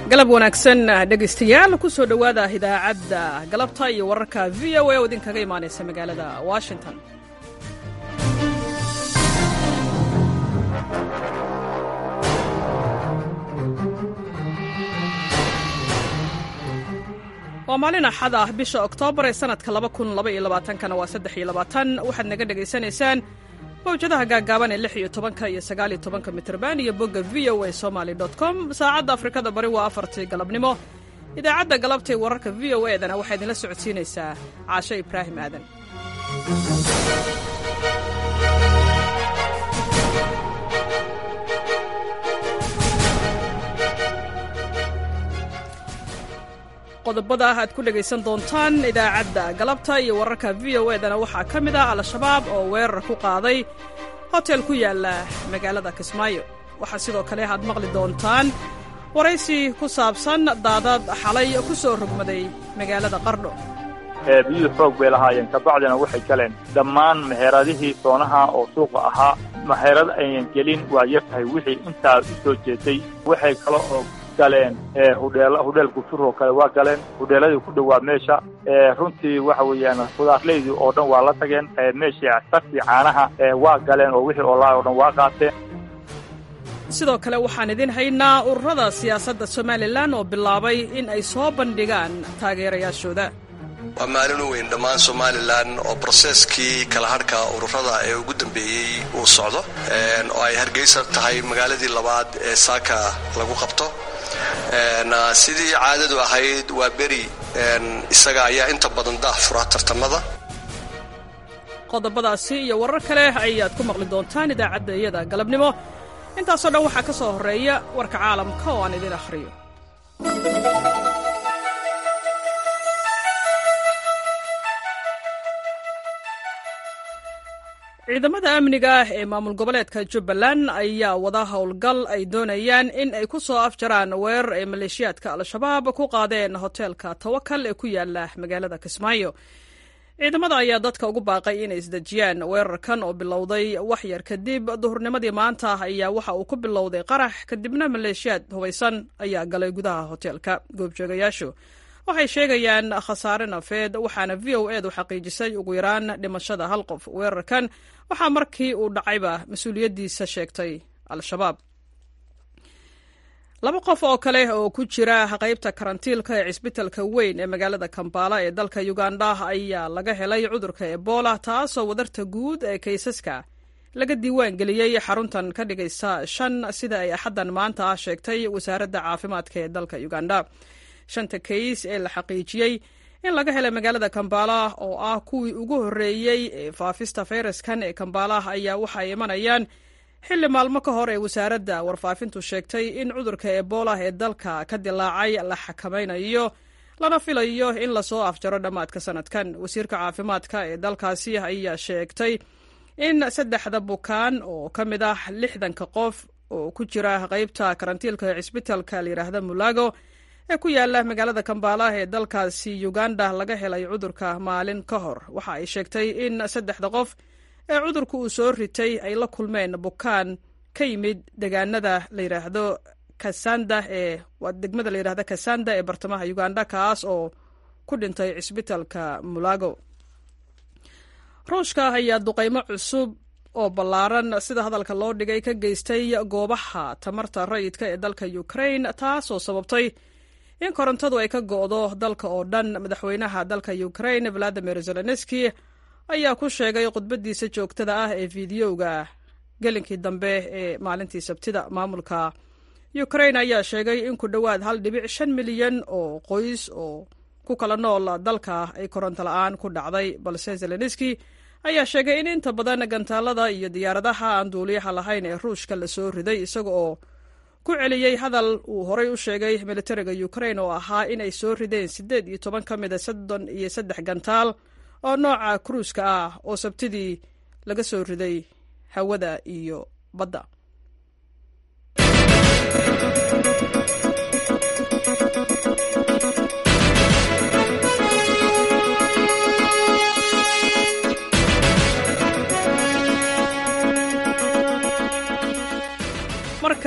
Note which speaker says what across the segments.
Speaker 1: galab wanaagsan dhegaystayaal ku soo dhowaada idaacadda galabta iyo wararka v o a oo idinkaga imaanaysa magaalada washington waa maalin axad ah bisha oktoobar ee sanadka kana waa waxaad naga dhegaysanaysaan mawjadaha gaagaaban ee lix iyo tobanka iyo sagaal iyo tobanka mitrban iyo bogga v o a somaly com saacadda afrikada bari waa afartii galabnimo idaacadda galabta ee wararka v o edana waxaa idinla socodsiinaysaa caasho ibraahim aadan qodobada aad ku dhegaysan doontaan idaacadda galabta iyo wararka v o edana waxaa ka mid ah al-shabaab oo weerar ku qaaday hotel ku yaala magaalada kismaayo waxaa sidoo kale aad maqli doontaan waraysi ku saabsan daadad xalay ku soo rogmaday magaalada qardho
Speaker 2: biyuhu xoog bay lahaayeen kabacdina waxay galeen dhammaan meheeradihii soonaha oo suuqa ahaa meherad aynan gelin waa yartahay wixii intaa u soo jeeday waxay kale oo galeen hudheel gufur oo kale waa galeen hudheeladii ku dhowaa meesha runtii waxa weeyaan khudaarleydii oo dhan waa la tageen meeshii sartii caanaha waa galeen oo wixii oolaa oo dhan waa qaateen
Speaker 1: sidoo kale waxaan idin haynaa ururada siyaasadda somalilan oo bilaabay in ay soo bandhigaan taageerayaashooda
Speaker 3: waa maalin u weyn dhammaan somalilan oo broseskii kala hadhka ururada ee ugu dambeeyey uu socdo oo ay hargeysa tahay magaaladii labaad ee saaka lagu qabto sidii caadadu ahayd waa beri isaga ayaa inta badan daah fura tartamada
Speaker 1: qodobadaasi iyo warar kale ayaad ku maqli doontaan idaacadda iyada galabnimo intaasoo dhan waxaa ka soo horreeya warka caalamka oo aan idin akhriyo ciidamada amniga ee maamul goboleedka jubbaland ayaa wada howlgal ay doonayaan in ay ku soo afjaraan weerar ay maleeshiyaadka al-shabaab ku qaadeen hoteelka tawakal ee ku yaala magaalada kismaayo ciidamada ayaa dadka ugu baaqay inay isdejiyaan weerarkan oo bilowday wax yar kadib duhurnimadii maanta ayaa waxa uu ku bilowday qarax kadibna maleeshiyaad hubaysan ayaa galay gudaha hoteelka goobjoogayaashu waxay sheegayaan khasaare nafeed waxaana v o edu xaqiijisay ugu yaraan dhimashada hal qof weerarkan waxaa markii uu dhacayba mas-uuliyaddiisa sheegtay al-shabaab laba qof oo kale oo ku jira qaybta karantiilka ee cisbitalka weyn ee magaalada kambala ee dalka uganda ayaa laga helay cudurka ebola taasoo wadarta guud ee kaysaska laga diiwaan geliyey xaruntan ka dhigaysa shan sida ay axaddan maanta ah sheegtay wasaaradda caafimaadka ee dalka uganda shanta kays ee la xaqiijiyey in laga helay magaalada kambala oo ah kuwii ugu horreeyey ee faafista fayraskan ee kambala ayaa waxay imanayaan xilli maalmo ka hor ee wasaaradda warfaafintu sheegtay in cudurka ebola ee dalka ka dilaacay la xakamaynayo lana filayo in lasoo afjaro dhammaadka sanadkan wasiirka caafimaadka ee dalkaasi ayaa sheegtay in saddexda bukaan oo ka mid ah lixdanka qof oo ku jira qaybta karantiilka ee cisbitalka layidhaahda mulago ee ku yaala magaalada kambala ee dalkaasi uganda laga helay cudurka maalin ka hor waxa ay sheegtay in saddexda qof ee cudurka uu soo ritay ay la kulmeen bukaan ka yimid degaanada layidhaahdo kasanda ee waa degmada layidhahdo kasanda ee bartamaha uganda kaas oo ku dhintay cisbitalka mulago ruushka ayaa duqaymo cusub oo ballaaran sida hadalka loo dhigay ka geystay goobaha tamarta rayidka ee dalka ukrain taasoo sababtay in korontadu ay ka go'do dalka oo dhan madaxweynaha dalka ukrain valadimir zelenski ayaa ku sheegay khudbadiisa joogtada ah ee fiidiyowga gelinkii dambe ee maalintii sabtida maamulka ukrain ayaa sheegay in ku dhowaad hal dhibic shan milyan oo qoys oo ku kala nool dalka ay koronto la-aan ku dhacday balse zelenski ayaa sheegay in inta badan gantaalada iyo diyaaradaha aan duuliyaha lahayn ee ruushka lasoo riday isaga oo ku celiyey hadal uu horay u sheegay militariga ukrain oo ahaa inay soo rideen siddeed iyo toban ka mida soddon iyo saddex gantaal oo nooca kruuska ah oo sabtidii laga soo riday hawada iyo badda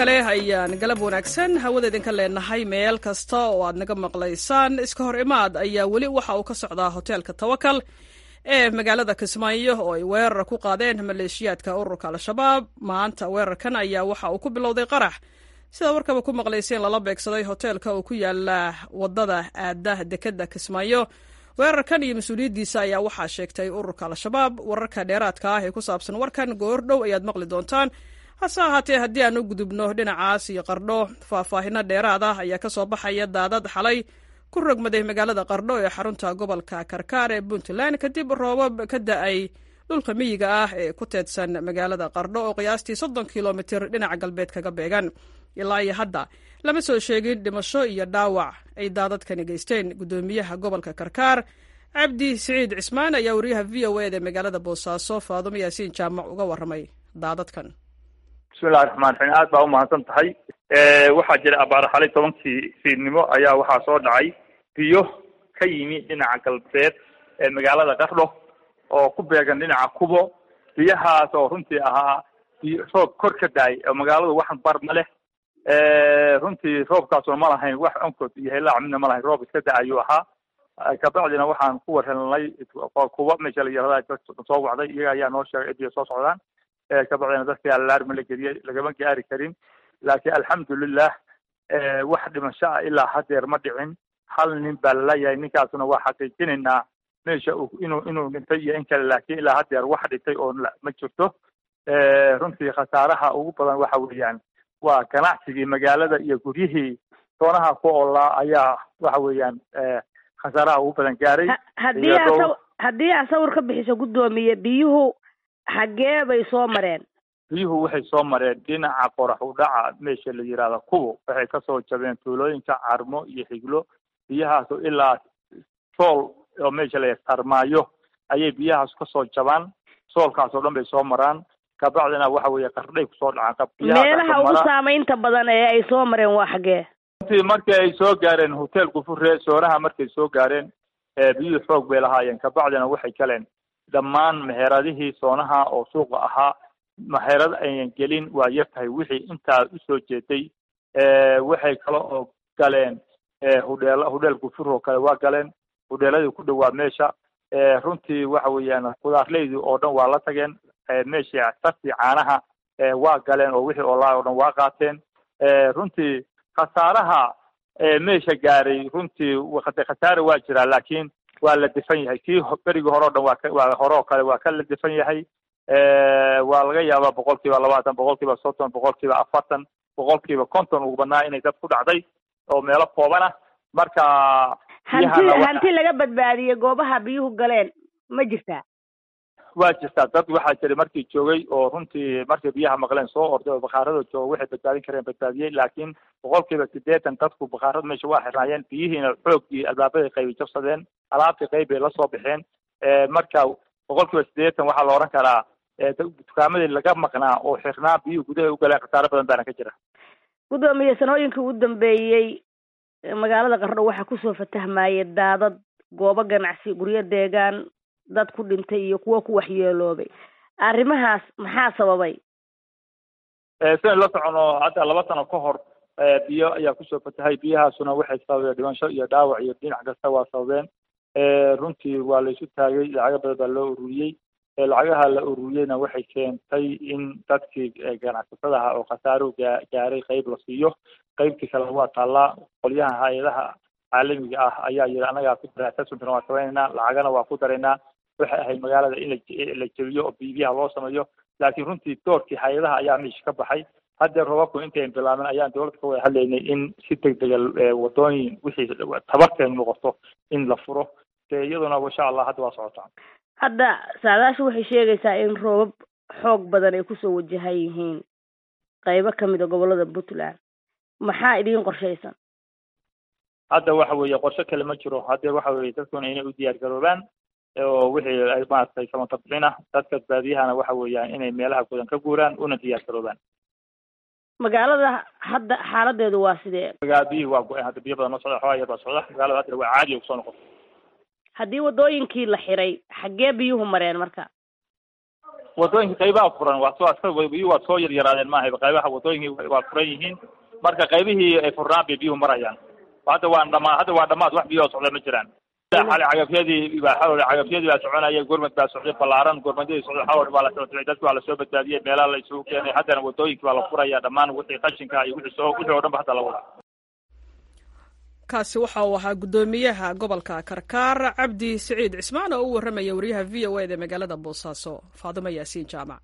Speaker 1: kale ayaan galab wanaagsan hawada idinka leenahay meel kasta oo aad naga maqlaysaan iska hor imaad ayaa weli waxa uu ka socdaa hoteelka tawakal ee magaalada kismaayo oo ay weerar ku qaadeen maleeshiyaadka ururka al-shabaab maanta weerarkan ayaa waxa uu ku bilowday qarax sida warkaba ku maqlayseen lala beegsaday hoteelka oo ku yaala wadada aada dekeda kismaayo weerarkan iyo mas-uuliyaddiisa ayaa waxaa sheegtay ururka al-shabaab wararka dheeraadka ah ee ku saabsan warkan goor dhow ayaad maqli doontaan hase ahaatee haddii aan u gudubno dhinacaas iyo qardho faahfaahino dheeraad ah ayaa ka soo baxaya daadad xalay ku rogmaday magaalada qardho ee xarunta gobolka karkaar ee puntland kadib roobab ka da-ay dhulka miyiga ah ee ku teedsan magaalada qardho oo qiyaastii soddon kilomitir dhinaca galbeed kaga beegan ilaa iyo hadda lama soo sheegin dhimasho iyo dhaawac ay daadadkani geysteen guddoomiyaha gobolka karkaar cabdi siciid cismaan ayaa wariyaha v o eda magaalada boosaaso faadumo yaasiin jaamac uga warramay daadadkan
Speaker 2: bismillahi raxmaan raxiim aad baa umahadsan tahay waxaa jira abaar xalay tobankii fiidnimo ayaa waxaa soo dhacay biyo ka yimi dhinaca galbeed ee magaalada qardho oo ku beegan dhinaca kubo biyahaas oo runtii ahaa biyo roob kor ka daay oo magaaladu wax bar ma leh runtii roobkaasuna ma lahayn wax onkod iyo helaac midna ma lahayn roob iska da ayuu ahaa kabacdina waxaan ku warhelnay kuba meesha la yirahda soo wacday iyaga ayaa noo sheegay biyo soo socdaan kabacdina dadkii alaarma la geliyey lagama gaari karin laakiin alxamdulilah wax dhimasho ah ilaa hadeer ma dhicin hal nin baa lalayahay ninkaasuna waa xaqiijinaynaa meesha inuu inuu dhintay iyo in kale laakiin ilaa hadeer wax dhintay oo ma jirto runtii khasaaraha ugu badan waxa weeyaan waa ganacsigii magaalada iyo guryihii doonaha ku oolaa ayaa waxa weeyaan khasaaraha ugu badan gaaray
Speaker 4: haddii aa haddii aa sawir ka bixiso guddoomiye biyuhu xaggee bay soo mareen
Speaker 2: biyuhu waxay soo mareen dhinaca qorax u dhaca meesha la yihahda kubo waxay kasoo jabeen tuulooyinka carmo iyo xiglo biyahaasu ilaa sool oo meesha la tarmaayo ayay biyahaas kasoo jabaan soolkaas oo dhan bay soo maraan kabacdina waxa weeye qardhay kusoo dhacaan
Speaker 4: meelaha ugu saamaynta badan ee ay soo mareen waa xaggee
Speaker 2: runtii markii ay soo gaareen hotel gufure soonaha markay soo gaareen biyuhu xoog bay lahaayeen kabacdina waxay galeen dhammaan meheradihii soonaha oo suuqa ahaa meherad ayan gelin waa yar tahay wixii intaa usoo jeeday waxay kale oo galeen hudheel hudheel gufur oo kale waa galeen hudheeladii ku dhowaa meesha runtii waxa weeyaan khudaarleydii oo dhan waa la tageen meeshii sartii caanaha waa galeen oo wixii olaa oo dhan waa qaateen runtii khasaaraha meesha gaaray runtii khasaare waa jiraa laakiin waa la difan yahay kii berigii hore o dhan waa waa hore oo kale waa ka la difan yahay waa laga yaabaa boqol kiiba labaatan boqol kiiba soddon boqol kiiba afartan boqol kiiba konton ugu badnaa inay dad ku dhacday oo meelo kooban ah marka
Speaker 4: hanti hanti laga badbaadiyey goobaha biyuhu galeen ma jirtaa
Speaker 2: waa jirtaa dad waxaa jiray markii joogay oo runtii markay biyaha maqleen soo orday oo bakaaradoo jooga waxay badbaadin kareen badbaadiyey laakiin boqol kiiba sideetan dadku bakaarada meesha waa xirnaayeen biyihiina xoogii albaabaday qaybay jabsadeen alaabtii qayb bay lasoo baxeen marka boqol kiiba sideetan waxaa la oran karaa dukaamadii laga maqnaa oo xirnaa biyuhu gudahay u galeen khasaaro badan baana ka jira
Speaker 4: guddoomiye sanooyinkii ugu dambeeyey magaalada qardho waxaa kusoo fatahmayay daadad goobo ganacsi guryo deegaan dad ku dhintay iyo kuwo ku waxyeeloobay arrimahaas maxaa sababay
Speaker 2: sidan la socono hadda laba sano ka hor biyo ayaa kusoo fatahay biyahaasuna waxay sababeen dhimasho iyo dhaawac iyo dhinac kasta waa sababeen runtii waa la isu taagay lacago badan baa loo ururiyey lacagaha la ururiyeyna waxay keentay in dadkii ganacsatadaha oo khasaaruhu gaa gaaray qayb la siiyo qaybtii kale waa taallaa qolyaha hay-adaha caalamiga ah ayaa yidhi annagaa ku dara assessmentna waa samaynaynaa lacagana waa ku daraynaa waxay ahayd magaalada in la jebiyo oo bibiyaha loo sameeyo laakiin runtii doorkii hay-adaha ayaa meesha ka baxay haddee roobabku intayn bilaaben ayaan dowladda ka wada hadlaynay in si degdega wadooyin wixii tabarteen noqoto in la furo dee iyaduna insha allah hadda waa socotaa
Speaker 4: hadda saadaashu waxay sheegaysaa in roobab xoog badan ay kusoo wajahan yihiin qaybo kamid a gobolada puntland maxaa idiin qorshaysan
Speaker 2: hadda waxa weeye qorshe kale ma jiro haddee waxa weeye dadkuna inay u diyaar garoobaan oo wixii ay maaragtay samatabixin ah dadka baadiyahana waxa weeyaan inay meelaha gudan ka guuraan una diyaar garoobaan
Speaker 4: magaalada hadda xaaladeedu waa sidee
Speaker 2: magaa biyihii waa go-een hadda biyo badan noo socda xoogaa yar baa socda magaalada hadda waa caadi kusoo noqota
Speaker 4: haddii wadooyinkii la xiray xaggee biyuhu mareen marka
Speaker 2: wadooyinka qaybaha furan waa soo aska biyuhu waa soo yaryaraadeen maaha qaybaha wadooyinkii waa furan yihiin marka qaybihii ay furnaan bay biyuhu marayaan hadda waa dhamaa hadda waa dhamaad wax biyoo socda ma jiraan xali cagafyadii baa xawli cagafyadii baa soconaya gormed baa socday ballaaran gormedyadii socday xawli baa la socday dadki waa lasoo badbaadiyey meelaha la isugu keenay haddana wadooyinkii baa la furaya dhammaan wixii qashinka iyo wixii soo wixii oo dhan ba hadda la wadaa
Speaker 1: kaasi waxa uu ahaa guddoomiyaha gobolka karkaar cabdi siciid cismaan oo u warramaya wariyaha v o eda magaalada boosaaso faadimo yaasiin jaamac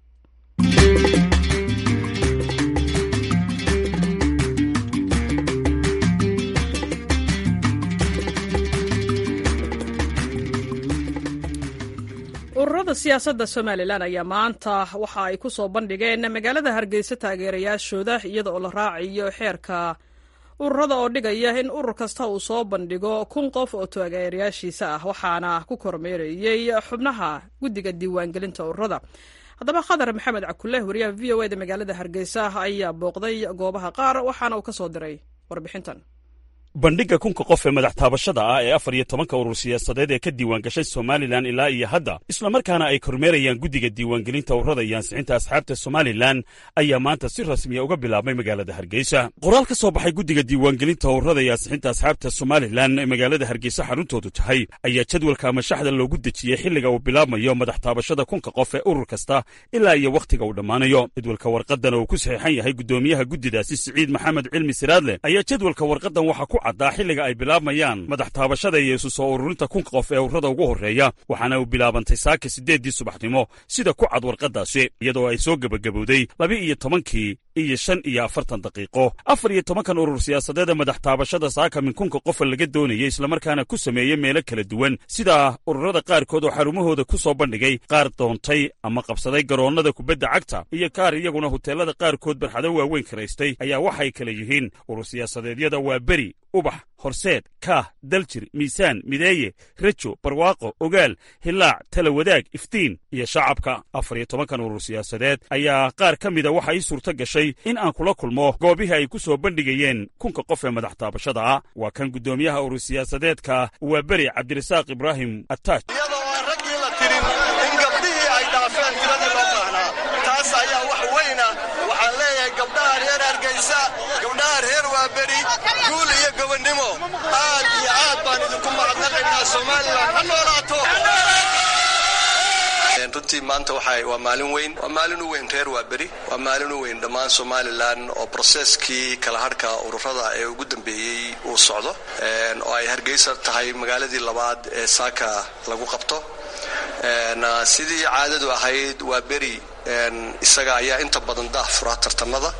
Speaker 1: ururada siyaasadda somalilan ayaa maanta waxa ay ku soo bandhigeen magaalada hargeysa taageerayaashooda iyada oo la raacayo xeerka ururada oo dhigaya in urur kasta uu soo bandhigo kun qof oo taageerayaashiisa ah waxaana ku kormeerayey xubnaha guddiga diiwaangelinta ururada haddaba khadar maxamed cakulle wariyaha v o eda magaalada hargeysa ayaa booqday goobaha qaar waxaana uu ka soo diray warbixintan
Speaker 5: bandhigga kunka qof ee madax taabashada ah ee afar iyo tobanka urur siyaasadeed ee ka diiwaangashay somalilan ilaa iyo hadda islamarkaana ay kormeerayaan guddiga diiwaangelinta ururada iyo ansixinta asxaabta somalilan ayaa maanta si rasmiya uga bilaabmay magaalada hargeysa qoraal ka soo baxay guddiga diiwaangelinta ururada iyo ansixinta asxaabta somalilan ee magaalada hargeysa xaruntoodu tahay ayaa jadwalka ama shaxda loogu dejiyey xilliga uu bilaabmayo madax taabashada kunka qof ee urur kasta ilaa iyo wakhtiga uu dhammaanayo jadwalka warqadan oo ku saxiixan yahay guddoomiyaha guddidaasi siciid maxamed cilmi siraadle ayaa jadwalka warqadan waxa ku caddaa xilliga ay bilaabmayaan madax taabashada iyo isu soo ururinta kunka qof ee ururada ugu horreeya waxaana uu bilaabantay saaka siddeeddii subaxnimo sida ku cad warqaddaasi iyadoo ay soo gebagabowday laba-iyo tobankii iyo shan iyo afartan daqiiqo afar iyo tobankan urur siyaasadeed ee madax taabashada saaka min kunka qofa laga doonayay islamarkaana ku sameeyey meelo kala duwan sida ururada qaarkood oo xarumahooda ku soo bandhigay qaar doontay ama qabsaday garoonnada kubadda cagta iyo kaar iyaguna huteelada qaarkood barxado waaweyn karaystay ayaa waxay kala yihiin urur siyaasadeedyada waa beri ubax horseed kaah daljir miisaan mideeye rejo barwaaqo ogaal hilaac tala wadaag iftiin iyo shacabka afar iyo tobankan urur siyaasadeed ayaa qaar ka mida waxa ii suurto gashay in aan kula kulmo goobihii ay ku soo bandhigayeen kunka qof ee madax taabashada ah waa kan guddoomiyaha urur siyaasadeedka waa beri cabdirasaaq ibraahim ataaj
Speaker 3: iyadoo aan raggii la tirin in gabdhihii ay dhaafeen tiradii loo baahnaa taas ayaa wax weyna waxaan leeyahay gabdhaha reer hargeysa gabdhaha reer waa beri guul iyo gobonnimo aad iyo aad baan idinku mahadnaqaynaa somalilan ha noolaato runtii maanta waa maalin weyn waa maalin u weyn reer waa beri waa maalin u weyn dhammaan somalilan oo broseskii kala hadhka ururada ee ugu dambeeyey uu socdo oo ay hargeysa tahay magaaladii labaad ee saaka lagu qabto sidii caadadu ahayd waa beri isaga ayaa inta badan daah fura tartamada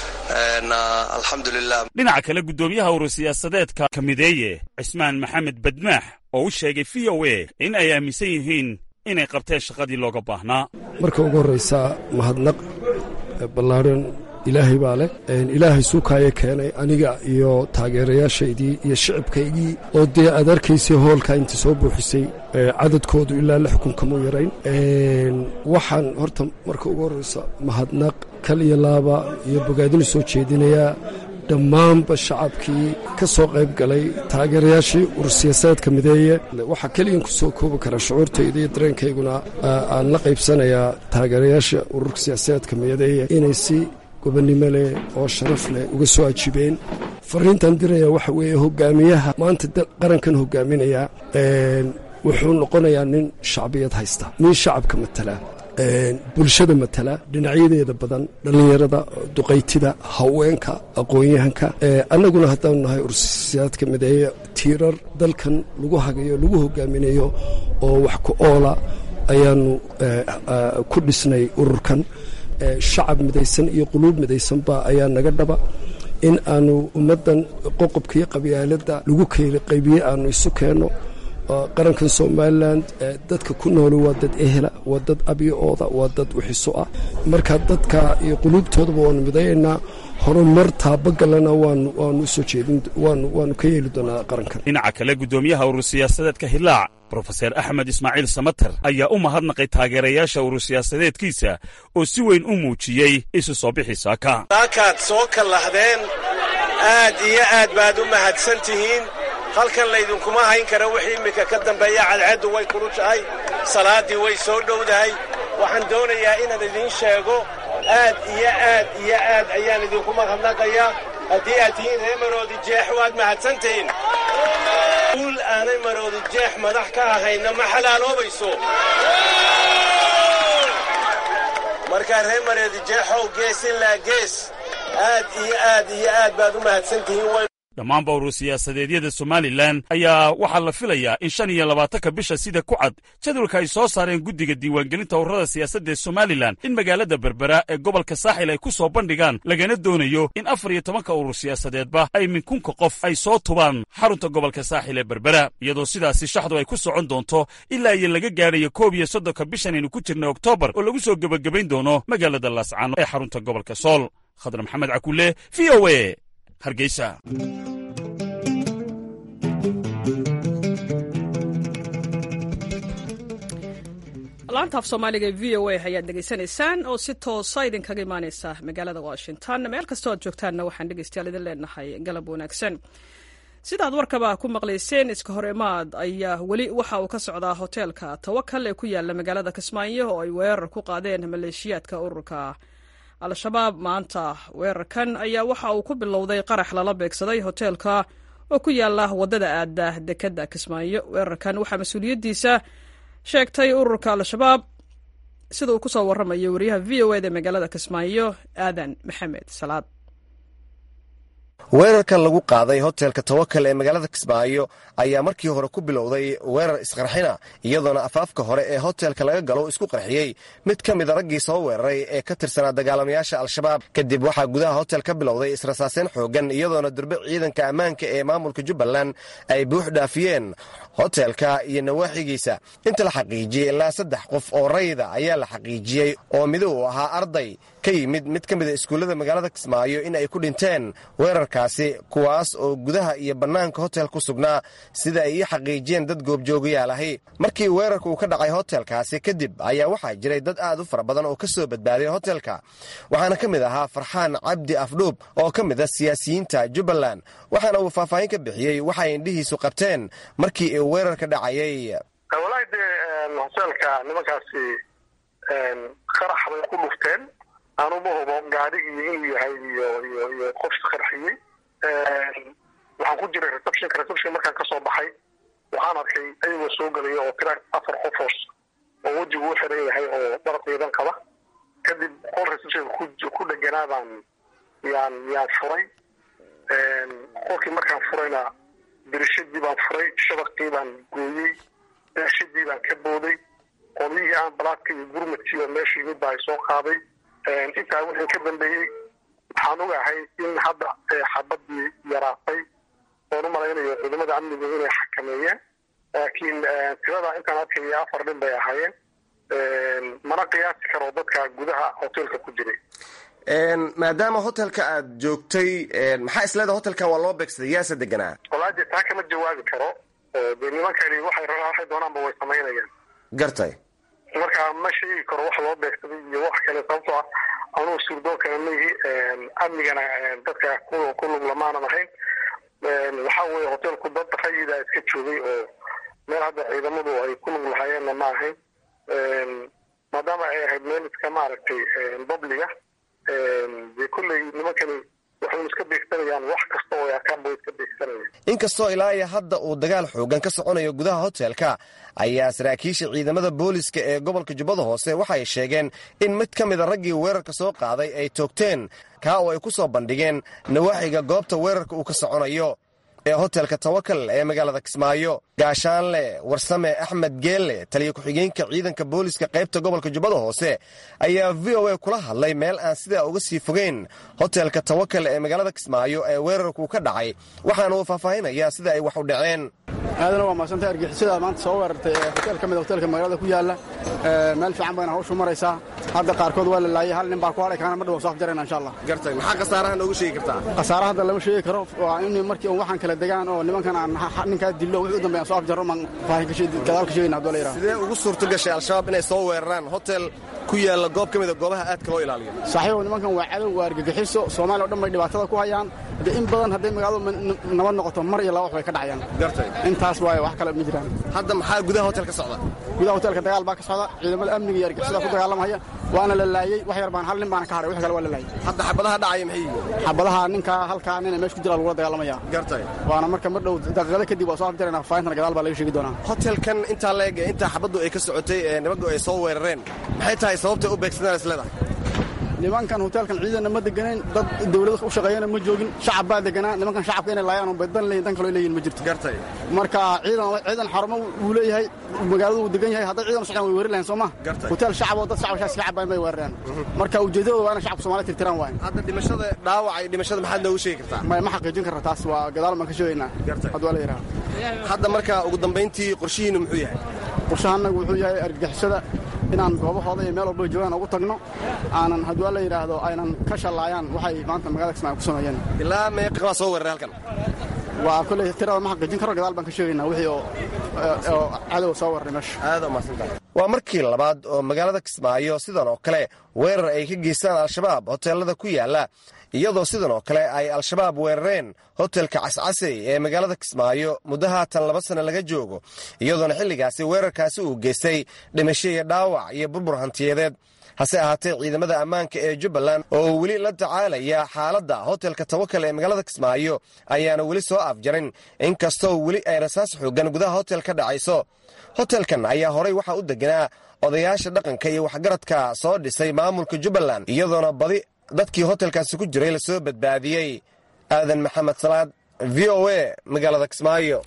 Speaker 3: alxamdulilah
Speaker 5: dhinaca kale guddoomiyaha urur siyaasadeedka kamideeye cismaan maxamed badmaax oo u sheegay v o a in ay aaminsan yihiin inay qabteen shaqadii looga baahnaa
Speaker 6: marka ugu horraysaa mahadnaq ballaadhan ilaahay baa leh ilaahay suukaaya keenay aniga iyo taageerayaashaydii iyo shicibkaygii oo dee aad arkaysay hoolkaa inta soo buuxisay cadadkoodu ilaa lix kun kamu yarayn waxaan horta marka ugu horraysa mahadnaq kal iyo laaba iyo bogaadinu soo jeedinayaa dhammaanba shacabkii ka soo qayb galay taageerayaashii urur siyaasadeedka mideeye waxaa keliyan ku soo koobi karaa shucuurtayda iyo dareenkayguna aan la qaybsanayaa taageerayaasha ururka siyaasadeedka mideeye inay si gobonnimo leh oo sharaf leh uga soo ajibeen fariintan diraya waxa weeye hogaamiyaha maanta qarankan hogaaminaya wuxuu noqonayaa nin shacbiyad haysta nin shacabka matala bulshada matala dhinacyadeeda badan dhallinyarada duqaytida haweenka aqoon-yahanka annaguna haddaanu nahay ursiyaadka mideeye tiirar dalkan lagu hagayo lagu hogaaminayo oo wax ku oola ayaanu ku dhisnay ururkan shacab midaysan iyo quluub midaysanba ayaa naga dhaba in aanu ummaddan qoqobkaiyo qabyaaladda lagu keyli qaybiye aanu isu keenno qarankan somalilan dadka ku nooli waa dad ehela waa dad abyooda waa dad wixiso ah marka dadka iyo quluubtoodaba waanu midayaynaa horumar taabagalana waanu usoo jeedin waanu ka yeeli doonaa qarankan
Speaker 5: dhinaca kale guddoomiyaha urur siyaasadeedka hilaac brofeser axmed ismaaciil samater ayaa u mahadnaqay taageerayaasha urur siyaasadeedkiisa oo si weyn u muujiyey isu soo bixi saaka
Speaker 7: saakaad soo kallahdeen aad iyo aad baad u mahadsan tihiin halkan laydinkuma hayn kara wixii iminka ka dambeeya cadceeddu way kulushahay salaaddii way soo dhowdahay waxaan doonayaa inaan idiin sheego aad iyo aad iyo aad ayaan idinku mahadnaqayaa haddii aad tihiin ree maroodi jeex waad mahadsantihiin guul aanay maroodi jeex madax ka ahayna ma xalaaloobayso markaa ree maroodi jeexow gees ilaa gees aad iyo aad iyo aad baad u mahadsantihiin
Speaker 5: dhammaanba urur siyaasadeedyada somalilan ayaa waxaa la filayaa in shan iyo labaatanka bisha sida ku cad jadwalka ay soo saareen guddiga diiwaangelinta ururada siyaasadda ee somalilan in magaalada berbera ee gobolka saaxil ay ku soo bandhigaan lagana doonayo in afar iyo tobanka urur siyaasadeedba ay minkunka qof ay soo tubaan xarunta gobolka saaxil ee berbera iyadoo sidaasi shaxdu ay ku socon doonto ilaa iyo laga gaadhayo koob iyo soddonka bishan aynu ku jirna oktoobar oo lagu soo gebagabayn doono magaalada laascaano ee xarunta gobolka sool khadar maxamed cakulle v o a hargeysa
Speaker 1: laanta af soomaaliga ee v o a ayaad dhegaysanaysaan oo si toosa idinkaga imaaneysa magaalada washington meel kastoo aad joogtaanna waxaan dhegeystayaal idin leenahay galab wanaagsan sidaad warkaba ku maqlayseen iska hor imaad ayaa weli waxa uu ka socdaa hoteelka tawakal ee ku yaala magaalada kismaayo oo ay weerar ku qaadeen maleeshiyaadka ururka al-shabaab maanta weerarkan ayaa waxa uu ku bilowday qarax lala beegsaday hoteelka oo ku yaala wadada aada dekadda kismaayo weerarkan waxaa mas-uuliyaddiisa sheegtay ururka al-shabaab sida uu ku soo warramayo wariyaha v o eda magaalada kismaayo aadan maxamed salaad
Speaker 8: weerarkan lagu qaaday hotelka tawakal ee magaalada kismaayo ayaa markii hore ku bilowday weerar isqarxina iyadoona afaafka hore ee hotelka laga galo isku qarxiyey mid ka mida raggii soo weeraray ee ka tirsanaa dagaalamayaasha al-shabaab kadib waxaa gudaha hotel ka bilowday israsaaseen xoogan iyadoona durbe ciidanka ammaanka ee maamulka jubbaland ay buux dhaafiyeen hotelka iyo nawaaxigiisa inta la xaqiijiyey ilaa saddex qof oo rayda ayaa la xaqiijiyey oo mido uu ahaa arday ka yimid mid ka mida iskuullada magaalada kismaayo in ay ku dhinteen weerarkaasi kuwaas oo gudaha iyo bannaanka hotel ku sugnaa sida ay ii xaqiijiyeen dad goobjoogayaal ahi markii weerarka uu ka dhacay hotelkaasi kadib ayaa waxaa jiray dad aad u fara badan oo ka soo badbaaday hotelka waxaana ka mid ahaa farxaan cabdi afdhuub oo ka mid a siyaasiyiinta jubbaland waxaana uu faahfaahin ka bixiyey waxay indhihiisu qabteen markii uu weerarka dhacayay
Speaker 9: walahi dee hoteelka nimankaasi qarax bay ku dhufteen anuma hubo gaadhigii inuu yahay iyo iyo iyo qof isqarxiyey waxaan ku jiray receptionka reception markaan kasoo baxay waxaan arkay ayagoo soo gelaya oo tira afar qofoos oo wejigu u xiran yahay oo dhar ciidan qaba kadib qol receptionka ku ku dheganaa baan yaan yaan furay qolkii markaan furayna dirishadii baan furay shabaqii baan gooyey dirishadii baan ka booday qolyihii aan balaadka iyo gurmadkii oo meesha yimid baa soo qaaday intaa wixii ka dambeeyey waxaan ogahay in hadda xabadii yaraatay oon u malaynayo ciidamada amniga inay xakameeyeen laakiin tirada intaan arkaya afar nin bay ahaayeen mana qiyaasi karo dadka gudaha hotelka ku jiray
Speaker 8: maadaama hotelka aad joogtay maxaa isleeda hotelkan waa loo beegsaday yaase deganaa
Speaker 9: walaade taa kama jawaabi karo dee nimankani waxay waxay doonaanba way samaynayaan
Speaker 8: gartay
Speaker 9: marka ma sheegi karo wax loo beegsaday iyo wax kale sababtoo ah anugu suurdoon kale maihi amnigana dadka ku lug lamaanan ahayn waxa weeye hotelku dad rayida iska joogay oo meel hadda ciidamadu ay ku lug lahaayeenna ma ahayn maadaama ay ahayd meel iska maaragtay babliga dee kolley nimankani waxay iska beegsanayaan wax kasta oo arkaanba iska beegsanayaan
Speaker 8: inkastoo ilaa iyo hadda uu dagaal xoogan ka soconayo gudaha hotelka ayaa saraakiisha ciidamada booliska ee gobolka jubbada hoose waxay sheegeen in mid ka mida raggii weerarka soo qaaday ay toogteen kaa oo ay ku soo bandhigeen nawaaxiga goobta weerarka uu ka soconayo ee hotelka tawakal ee magaalada kismaayo gaashaanle warsame axmed geelle taliya ku-xigeenka ciidanka booliska qaybta gobolka jubbada hoose ayaa v o a kula hadlay meel aan sidaa uga sii fogeyn hotelka tawakal ee magaalada kismaayo ee weerarku ka dhacay waxaana uu faahfaahinayaa sida ay wax u dhaceen
Speaker 10: aadana waa mahadsantay argixisada maanta soo weerartay hotel ka mid hotelka magaalada ku yaalla meel fiican bayna hawshu maraysaa hadda qaarkood waa la laayay hal nin baa ku hadhay kaana ma dhawo soo afjarayna insha allah
Speaker 8: gartay maxaa khasaaraha noogu sheegi kartaa
Speaker 10: khasaare hadda lama sheegi karo waa in markii un waxaan kala degaan oo nimankan aan ninkaa dillo wixii u dambeeya soo afjarro maan faahin gadaal ka sheegayna haddoo la yidhaha
Speaker 8: sidee ugu suurto gashay al-shabaab inay soo weeraraan hotel ku yaalla goob ka mida goobaha aadka loo ilaaliyo
Speaker 10: saaxiibow nimankan waa cadow waa argagixiso soomaaliya o dhan bay dhibaatada ku hayaan haddee in badan hadday magaaladu nabad noqoto mar iyo laba wax bay ka dhacayaan
Speaker 8: gartay
Speaker 10: intaas waaye wax kale ma jiraan
Speaker 8: hadda maxaa gudaha hotel ka socda
Speaker 10: gudaha hotelka dagaal baa ka socda socda ciidamada amniga iyo argixisada ku dagaalamaya waana la laayey wax yar baan hal nin baana ka haray wix kale waa la laayey
Speaker 8: hadda xabadaha dhacaya maxay yihiin
Speaker 10: xabadaha ninkaa halkaa nina meesha ku jira lagula dagaalamaya
Speaker 8: gartay
Speaker 10: waana marka mar dhow daqiiqada kadib waa soo afjarayna faahintana gadaal baa laga sheegi doonaa
Speaker 8: hotelkan intaa la eg intaa xabaddu ay ka socotay ee nimanku ay soo weerareen maxay tahay sababtay u beegsadaan isleedahay
Speaker 10: nimankan hoteelkan ciidanna ma deganayn dad dawlada u shaqeeyana ma joogin shacab baa deganaa nimankan shacabka inay laayaan un baydan leeyihin dan kaloo leeyihin ma jirto
Speaker 8: gartay
Speaker 10: marka ciidan ciidan xarumo wuu leeyahay magaaladu wuu degan yahay hadday ciidan u socdaan way weerari lahayn soo ma
Speaker 8: Gartay.
Speaker 10: hoteel shacab oo dad shacab shaas ka cabayn bay weerareen marka ujeedadooda waa inay shacabka Soomaaliya tirtiraan waay
Speaker 8: hadda dhimashada dhaawaca iyo dhimashada maxaad noogu sheegi kartaa
Speaker 10: ma ma xaqiijin karra taas waa gadaal baan ka sheegaynaa
Speaker 8: Gartay.
Speaker 10: hadda waa la yidhaha
Speaker 8: hadda marka ugu dambayntii qorshihiinu muxuu yahay
Speaker 10: qorshahanagu wuxuu yahay argagixisada inaan goobahooda iyo meel walba joogaan ugu tagno aanan haddii waa la yidhaahdo aynan ka shallaayaan waxay maanta magaalada Kismaayo ku sameeyeen
Speaker 8: ilaa meeqa waa soo weeraray halkan
Speaker 10: waa kolley tirada ma xaqiijin karo gadaal baan ka sheegaynaa wixii oo oo cadow soo warray meesha
Speaker 8: aad u mahadsantahay waa markii labaad oo magaalada kismaayo sidan oo kale weerar ay ka geystaan al-shabaab hoteelada ku yaala iyadoo sidan oo kale ay al-shabaab weerareen hotelka cascasey ee magaalada kismaayo muddo haatan laba sanno laga joogo iyadoona xilligaasi weerarkaasi uu geystay dhimasho iyo dhaawac iyo burbur hantiyadeed hase ahaatee ciidamada ammaanka ee jubbaland oo weli la tacaalaya xaaladda hotelka tawakal ee magaalada kismaayo ayaana weli soo afjarin inkastoo weli ay rasaas xoogan gudaha hotel ka dhacayso hotelkan ayaa horay waxaa u deganaa odayaasha dhaqanka iyo waxgaradka soo dhisay maamulka jubbaland iyadoona badi dadkii hotelkaasi ku jiray lasoo badbaadiyey aadan maxamed salaad v o a magaalada kismaayo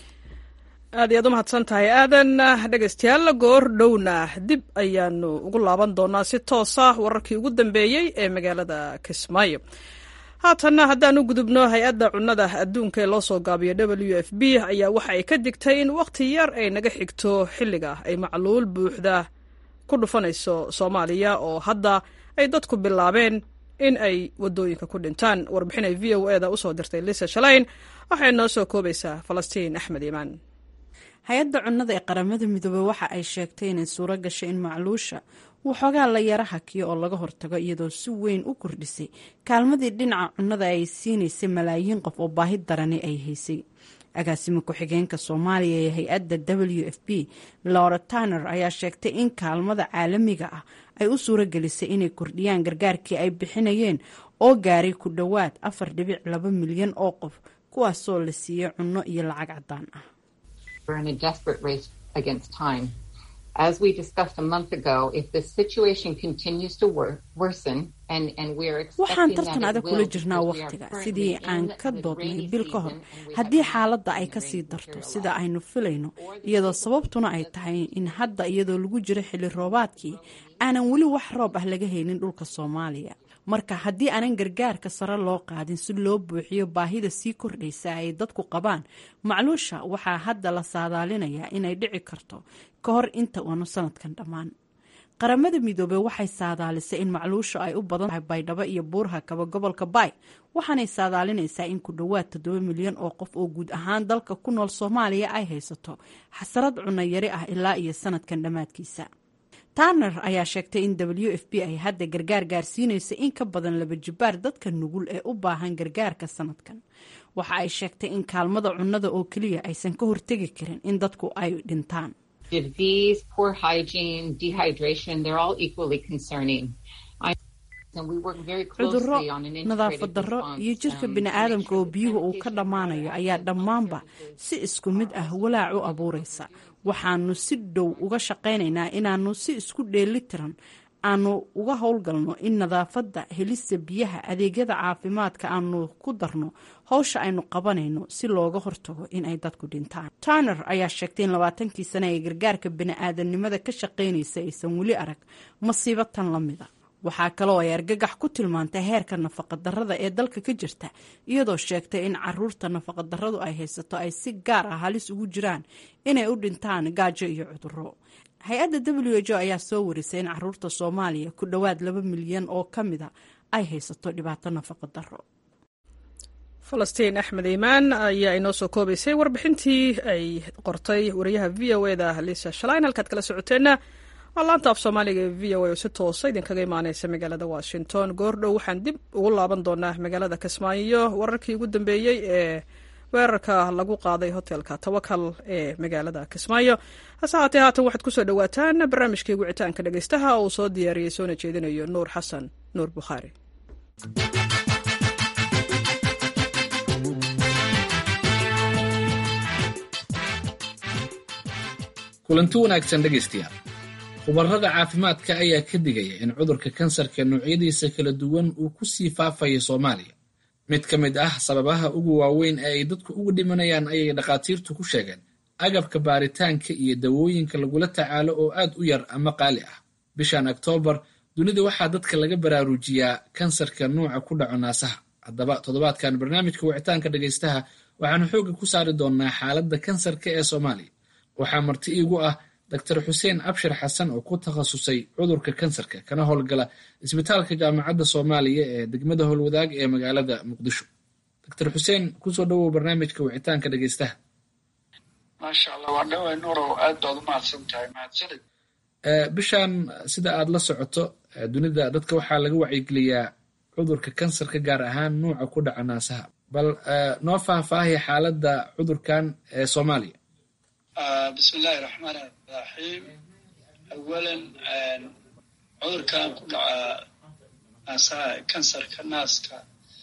Speaker 1: aad iyaad u mahadsan tahay aadan dhegaystayaal goor dhowna dib ayaanu ugu laaban doonaa si toosa wararkii ugu dambeeyey ee magaalada kismaayo haatanna haddaan u gudubno hay-adda cunnada adduunka ee loo soo gaabiyo w f b ayaa waxa ay ka digtay in wakhti yar ay naga xigto xilliga ay macluul buuxda ku dhufanayso soomaaliya oo hadda ay dadku bilaabeen in ay waddooyinka ku dhintaan warbixin ay v o e da usoo dirtay lisa shalayn waxay noo soo koobaysaa falastiin axmed iimaan
Speaker 11: hay-adda cunnada ee qaramada midoobey waxa ay sheegtay inay suuro gashay in macluusha waxoogaa la yara hakiyo oo laga hortago iyadoo si weyn u kordhisay kaalmadii dhinaca cunnada ay siinaysay malaayiin qof oo baahi darani ay haysay agaasimo ku-xigeenka soomaaliya ee hay-adda w f b laura tanner ayaa sheegtay in kaalmada caalamiga ah ay u suuro gelisay inay kordhiyaan gargaarkii ay bixinayeen oo gaaray ku dhowaad afar dhibic laba milyan oo qof kuwaasoo la siiyey cunno iyo lacag caddaan ah
Speaker 12: in a desperate race against time. As we discussed a month ago, if the situation continues to wor worsen and, and we're
Speaker 11: waxaan
Speaker 12: expecting
Speaker 11: tartan
Speaker 12: that it
Speaker 11: adag
Speaker 12: will
Speaker 11: kula jirnaa
Speaker 12: because we are
Speaker 11: wakhtiga
Speaker 12: currently
Speaker 11: sidii aan
Speaker 12: in
Speaker 11: ka
Speaker 12: the
Speaker 11: doodnay
Speaker 12: rainy
Speaker 11: bil ka hor
Speaker 12: season and we
Speaker 11: haddii
Speaker 12: have
Speaker 11: xaaladda ay
Speaker 12: rainy
Speaker 11: kasii darto
Speaker 12: material
Speaker 11: sida aynu filayno iyadoo sababtuna ay tahay in hadda iyadoo lagu jiro xilli roobaadkii aanan weli wax roob ah laga haynin dhulka soomaaliya marka haddii aanan gargaarka sare loo qaadin si loo buuxiyo baahida sii kordhaysa ay dadku qabaan macluusha waxaa hadda la saadaalinayaa inay dhici karto ka hor inta uanu sanadkan dhammaan qaramada midoobey waxay saadaalisay in macluusha ay u badan tahay baydhabo iyo buurha kaba gobolka baay waxaanay saadaalinaysaa in ku dhowaad toddoba milyan oo qof oo guud ahaan dalka ku nool soomaaliya ay haysato xasarad cunno yari ah ilaa iyo sanadkan dhammaadkiisa tanner ayaa sheegtay in w f b ay hadda gargaar gaarsiinayso in ka badan laba jibaar dadka nugul ee u baahan gargaarka sanadkan waxa ay sheegtay in kaalmada cunnada oo keliya aysan ka hortegi karin in dadku ay dhintaan
Speaker 12: disease, poor hygiene, dehydration, they're all equally concerning. I, and we work very
Speaker 11: cudurro
Speaker 12: closely on an
Speaker 11: nadaafad
Speaker 12: integrated
Speaker 11: darro
Speaker 12: response,
Speaker 11: iyo jirka
Speaker 12: um,
Speaker 11: bini'aadamka oo biyuhu uu ka dhammaanayo ayaa dhammaanba si isku mid ah walaac u abuuraysa waxaanu si dhow uga shaqaynaynaa inaanu si isku dheelitiran aanu uga howlgalno in nadaafadda helista biyaha adeegyada caafimaadka aanu ku darno howsha aynu qabanayno si looga hortago in ay dadku dhintaan tanner ayaa sheegtay in labaatankii sane ee gargaarka bini'aadanimada ka shaqaynaysa aysan weli arag masiibo tan la mida waxaa kaloo ay argagax ku tilmaantay heerka nafaqadarrada ee dalka ka jirta iyadoo sheegtay in caruurta nafaqadarradu ay haysato ay si gaar ah halis ugu jiraan inay u dhintaan gaajo iyo cudurro hay-adda w h o ayaa soo warisay in caruurta soomaaliya ku dhowaad laba milyan oo ka mida ay haysato dhibaato nafaqa darro
Speaker 1: falastiin axmed iimaan ayaa inoo soo koobaysay warbixintii ay qortay wariyaha v o e da lisa shalayn halkaad kala socoteenna waa laanta af soomaaliga ee v o a oo si toosa idinkaga imaaneysa magaalada washington goordhow waxaan dib ugu laaban doonaa magaalada kismaayo wararkii ugu dambeeyey ee weerarka lagu qaaday hotelka tawakal ee magaalada kismaayo hase haatee haatan waxaad kusoo dhowaataan barnaamijkii wicitaanka dhegeystaha oo uu soo diyaariyey soona jeedinayo nuur xasan nuur bukhaari
Speaker 13: kulanti wanaagsan dhegaystayaal khubarrada caafimaadka ayaa ka digaya in cudurka kansarka noocyadiisa kala duwan uu ku sii faafayo soomaaliya mid ka mid ah sababaha ugu waaweyn ee ay dadku ugu dhimanayaan ayay dhakhaatiirtu ku sheegeen agabka baaritaanka iyo dawooyinka lagula tacaalo oo aad u yar ama qaali ah bishan oktoobar dunida waxaa dadka laga baraarujiyaa kansarka nuuca ku dhaco naasaha haddaba toddobaadkan barnaamijka wicitaanka dhegaystaha waxaanu xoogga ku saari doonnaa xaaladda kansarka ee soomaaliya waxaa marti iigu ah doctor xuseen abshir xasan oo ku takhasusay cudurka kansarka kana howlgala isbitaalka jaamacadda soomaaliya ee degmada howlwadaag ee magaalada muqdisho doctor xuseen kusoo dhowow barnaamijka wicitaanka dhegeystaha
Speaker 14: maasha allah waa dhawey nurow aad baad u mahadsan tahay mahadsanid
Speaker 13: bishan sida aad la socoto dunida dadka waxaa laga wacyigeliyaa cudurka kansarka gaar ahaan nuuca ku dhaca naasaha bal noo faahfaahiya xaaladda cudurkan ee soomaaliya
Speaker 14: bismi illaahi raxmaan raxiim awalan cudurkan ku dhaca naasaha kansarka naaska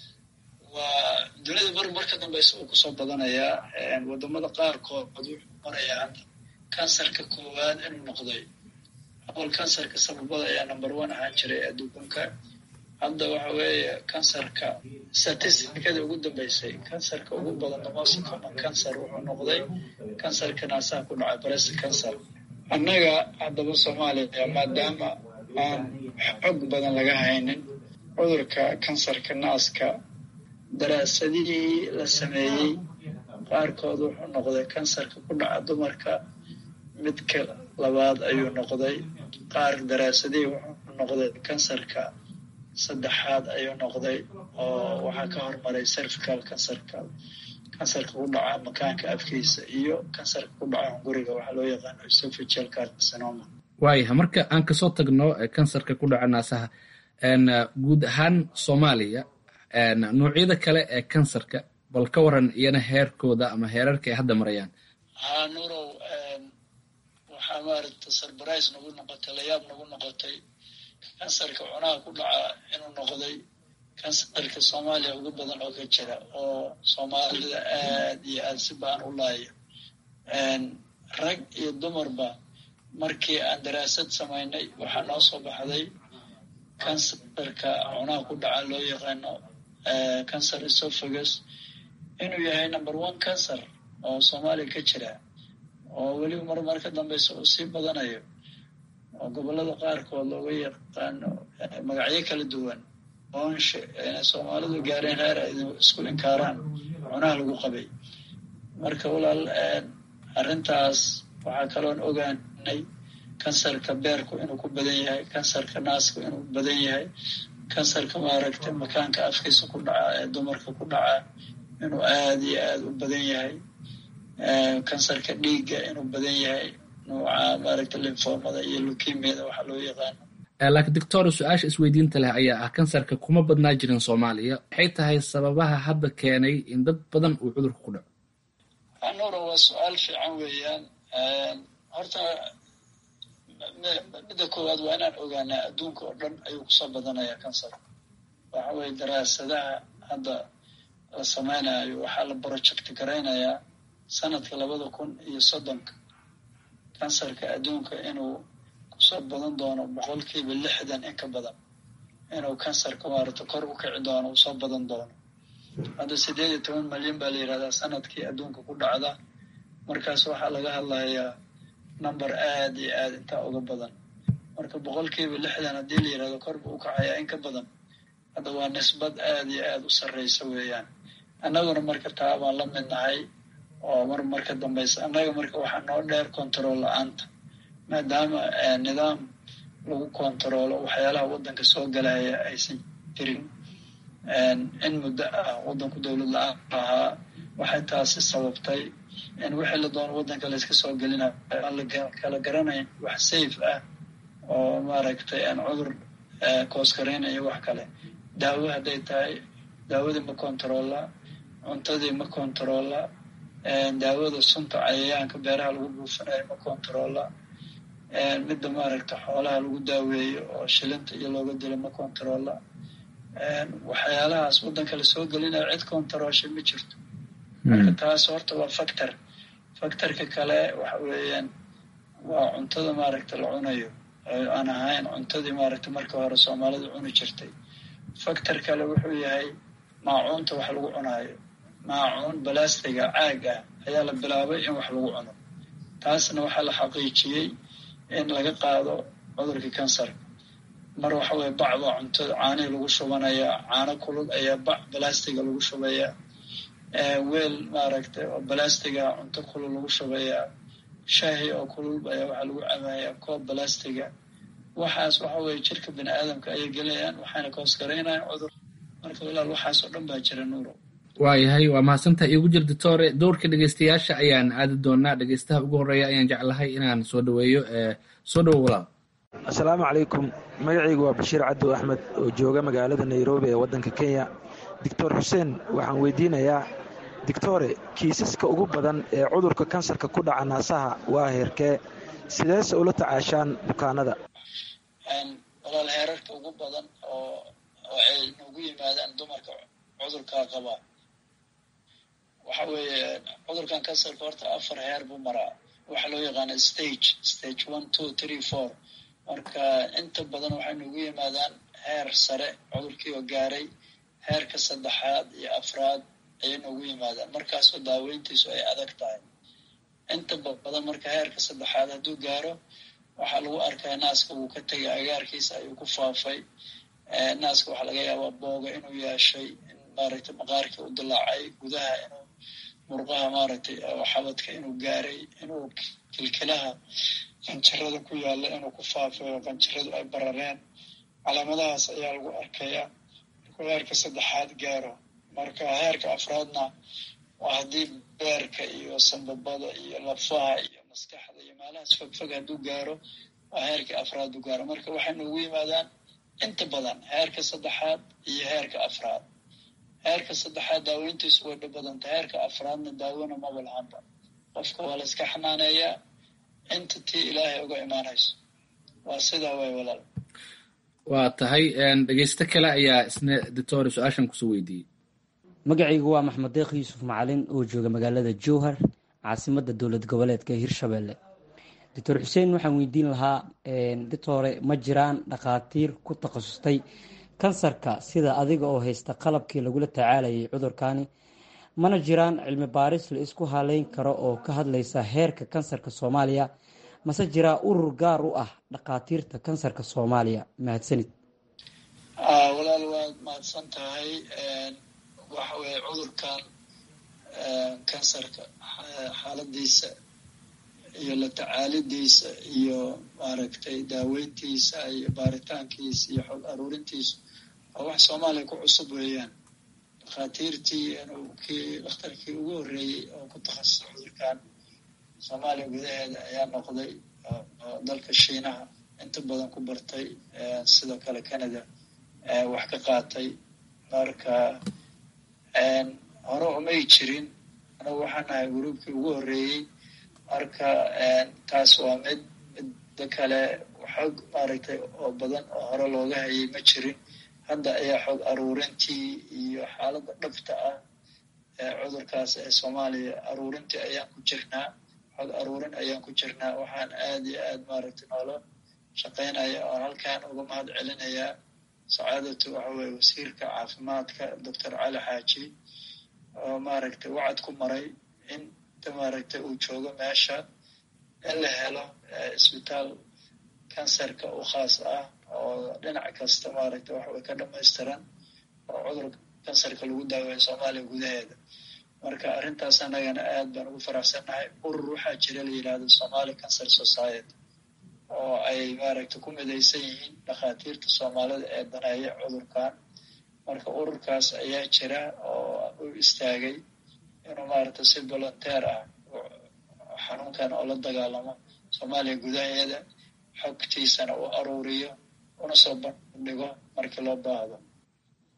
Speaker 14: waa dunida mar marka dambeysa uu kusoo badanayaa wadamada qaarkood wuxuu marayaa kansarka koowaad inuu noqday awal kansarka sababada ayaa number one ahaan jiray adduunka hadda waxa weeye kansarka statisticada ugu dambeysay kansarka ugu badan the most common cancer wuxuu noqday kansarka naasaha ku dhacay breast cancer annaga haddaba soomaaliya maadaama aan xog badan laga haynin cudurka kansarka naaska daraasadihii la sameeyey qaarkood wuxuu noqday kansarka ku dhaca dumarka midka labaad ayuu noqday qaar daraasadihii wuxuu noqday kansarka saddexaad ayuu noqday oo waxaa ka hormaray cervical kansarka kansarka ku dhaca makaanka afkiisa iyo kansarka ku dhaca hunguriga waxaa loo yaqaano esophageal carcinoma
Speaker 13: waayaha marka aan kasoo tagno kansarka ku dhaca naasaha guud ahaan soomaaliya noocyada kale ee kansarka bal ka waran iyana heerkooda ama heerarka ay hadda marayaan
Speaker 14: haa nurow waxaa maaragta surprise nagu noqotay layaab nagu noqotay kansarka cunaha ku dhaca inuu noqday kansarka soomaaliya ugu badan oo ka jira oo soomaalida aad iyo aad si baan u laaya rag iyo dumarba markii aan daraasad samaynay waxaa noo soo baxday kansarka cunaha ku dhaca loo yaqaano cancer esophagus inuu yahay number one cancer oo soomaaliya ka jira oo weliba mar mar ka dambeysa uu sii badanayo oo gobollada qaarkood looga yaqaano magacyo kala duwan oonshe inay soomaalidu gaareen heer ay isku inkaaraan cunaha lagu qabay marka walaal arrintaas waxaa kaloon ogaanay kansarka beerku inuu ku badan yahay kansarka naaska inuu badan yahay kansarka maaragtay makaanka afkiisa ku dhaca ee dumarka ku dhaca inuu aada iyo aada u badan yahay kansarka dhiigga inuu badan yahay nuuca maaragta linfoomada iyo lukemiyada waxaa loo yaqaano
Speaker 13: laakiin doctor su-aasha isweydiinta leh ayaa ah kansarka kuma badnaa jirin soomaaliya maxay tahay sababaha hadda keenay in dad badan uu cudurka ku dhaco
Speaker 14: anura waa su-aal fiican weeyaan horta midda koowaad waa inaan ogaanaa adduunka oo dhan ayuu kusoo badanayaa kansarka waxa weye daraasadaha hadda la sameynayo waxaa la project garaynayaa sanadka labada kun iyo soddonka kansarka adduunka inuu kusoo badan doono boqolkiiba lixdan in ka badan inuu kansarka maarata kor u kici doono usoo badan doono hadda sideed iyo toban malyan baa la yidhahdaa sanadkii adduunka ku dhacda markaas waxaa laga hadlayaa number aada iyo aada intaa uga badan marka boqolkiiba lixdan haddii la yidhahdo kor buu u kacayaa in ka badan hadda waa nisbad aada iyo aada u sarreysa weeyaan annaguna marka taa baan la mid nahay oo mar marka dambeysa annaga marka waxaa noo dheer control la-aanta maadaama nidaam lagu kontaroolo waxyaalaha waddanka soo galaya aysan jirin in muddo ah waddanku dowlad la-aan ahaa waxay taasi sababtay in wixii la doono waddanka layska soo gelinayo aan la kala garanayn wax safe ah oo maaragtay aan cudur kooskaraynayo wax kale daawo hadday tahay daawadii ma controlla cuntadii ma kontaroola daawada sunta cayayaanka beeraha lagu buufinayo ma kontaroola midda maaragta xoolaha lagu daaweeyo oo shilinta iyo looga dilo ma kontaroola waxyaalahaas waddanka lasoo gelinayo cid kontaroosha ma jirto marka taas horta waa factor factorka kale waxa weeyaan waa cuntada maaragta la cunayo aan ahayn cuntadii maaragta markii hore soomaalida cuni jirtay factor kale wuxuu yahay maacuunta wax lagu cunaayo maacuun balastiga caag ah ayaa la bilaabay in wax lagu cuno taasna waxaa la xaqiijiyey in laga qaado cudurka kansarka mar waxa weye bac baa cuntada caanihii lagu shubanayaa caano kulul ayaa bac balastiga lagu shubayaa weel maaragtay oo balastiga cunto kulul lagu shubayaa shaahi oo kulul ayaa waxaa lagu cabayaa koob balastiga waxaas waxa weye jirka bini aadamka ayay gelayaan waxayna kahoosgaraynayaan cudur marka walaal waxaas oo dhan baa jira nuuro
Speaker 13: waayahay waa mahadsantaha iigu jir doctore dowrka dhegeystayaasha ayaan aadi doonaa dhegeystaha ugu horeeya ayaan jeclahay inaan soo dhaweeyo soo dhawo walaal
Speaker 15: assalaamu calaykum magacaygu waa bashiir cabdo axmed oo jooga magaalada nairobi ee waddanka kenya doctor xuseen waxaan weydiinayaa doctore kiisaska ugu badan ee cudurka kansarka ku dhaca naasaha waa heerkee sideese ula tacaashaan bukaanada
Speaker 14: walaal heerarka ugu badan oo oo ay noogu yimaadaan dumarka cudurkaa qabaa waxa weeye cudurkan kansarka horta afar heer buu maraa waxaa loo yaqaana stage stage one two three four marka inta badan waxay noogu yimaadaan heer sare cudurkii oo gaaray heerka saddexaad iyo afraad ayay noogu yimaadaan markaasoo daaweyntiisu ay adag tahay inta badan marka heerka saddexaad hadduu gaaro waxaa lagu arkaa naaska wuu ka tegay agaarkiisa ayuu ku faafay naaska waxaa laga yaabaa booga inuu yeeshay in maaragtay maqaarkii u dilaacay gudaha inuu murqaha maaragtay xabadka inuu gaaray inuu kilkilaha qanjirada ku yaalla inuu ku faafay oo qanjiradu ay barareen calaamadahaas ayaa lagu arkayaa markuu heerka saddexaad gaaro marka heerka afraadna waa haddii beerka iyo sambabada iyo lafaha iyo maskaxda iyo meelahaas fogfog hadduu gaaro waa heerka afraad u gaaro marka waxay noogu yimaadaan inta badan heerka saddexaad iyo heerka afraad heerka saddexaad daaweyntiisu way dhib badanta heerka afraadna daawona maba lahanba qofka waa la iska xanaaneeyaa inta tii ilaahay uga imaanayso waa sidaa way walaal
Speaker 13: waa tahay dhegeysto kale ayaa isna doctore su-aashan kusoo weydiiyey
Speaker 16: magacaygu waa maxmed deekh yuusuf macalin oo jooga magaalada jowhar caasimadda dowlad goboleedka hirshabelle doctor xuseen waxaan weydiin lahaa doctore ma jiraan dhakhaatiir ku takhasustay kansarka sida adiga oo haysta qalabkii lagula tacaalayay cudurkani mana jiraan cilmi baaris la isku haleyn karo oo ka hadlaysa heerka kansarka soomaaliya mase jiraa urur gaar u ah dhakhaatiirta kansarka soomaaliya mahadsanid
Speaker 14: walaal waad mahadsan tahay waxa weye cudurkan kansarka xaaladiisa iyo la tacaalidiisa iyo maaragtay daaweyntiisa iyo baaritaankiisa iyo xog aruurintiisa waa wax soomaaliya ku cusub weeyaan dhakhaatiirtii kii dhakhtarkii ugu horreeyey oo ku takhasusay cudurkan soomaaliya gudaheeda ayaa noqday dalka shiinaha inta badan ku bartay sidoo kale canada wax ka qaatay marka hore umay jirin anagu waxaan nahay gruubkii ugu horreeyey marka taas waa mid midda kale xog maaragtay oo badan oo hore looga hayay ma jirin hadda ayaa xog aruurintii iyo xaaladda dhabta ah ee cudurkaas ee soomaaliya aruurintii ayaan ku jirnaa xog aruurin ayaan ku jirnaa waxaan aad iyo aad maaragtay noola shaqaynaya oon halkan uga mahad celinayaa sacaadatu waxa weye wasiirka caafimaadka doctor cali xaaji oo maaragtay wacad ku maray in maaragtay uu joogo meesha in la helo isbitaal kansarka u khaas ah oo dhinac kasta maaragtay waxaway ka dhamaystiran oo cudurka kansarka lagu daaweeyo soomaaliya gudaheeda marka arrintaas annagana aad baan ugu faraxsannahay urur waxaa jira la yidhaahdo somali cancer society oo ay maaragtay ku midaysan yihiin dhakhaatiirta soomaalida ee daneeya cudurkan marka ururkaas ayaa jira oo u istaagay inuu maaragtay si volunteer ah xanuunkan oo la dagaalamo soomaaliya gudaheeda xogtiisana u aruuriyo una soo bandhigo markii loo baahdo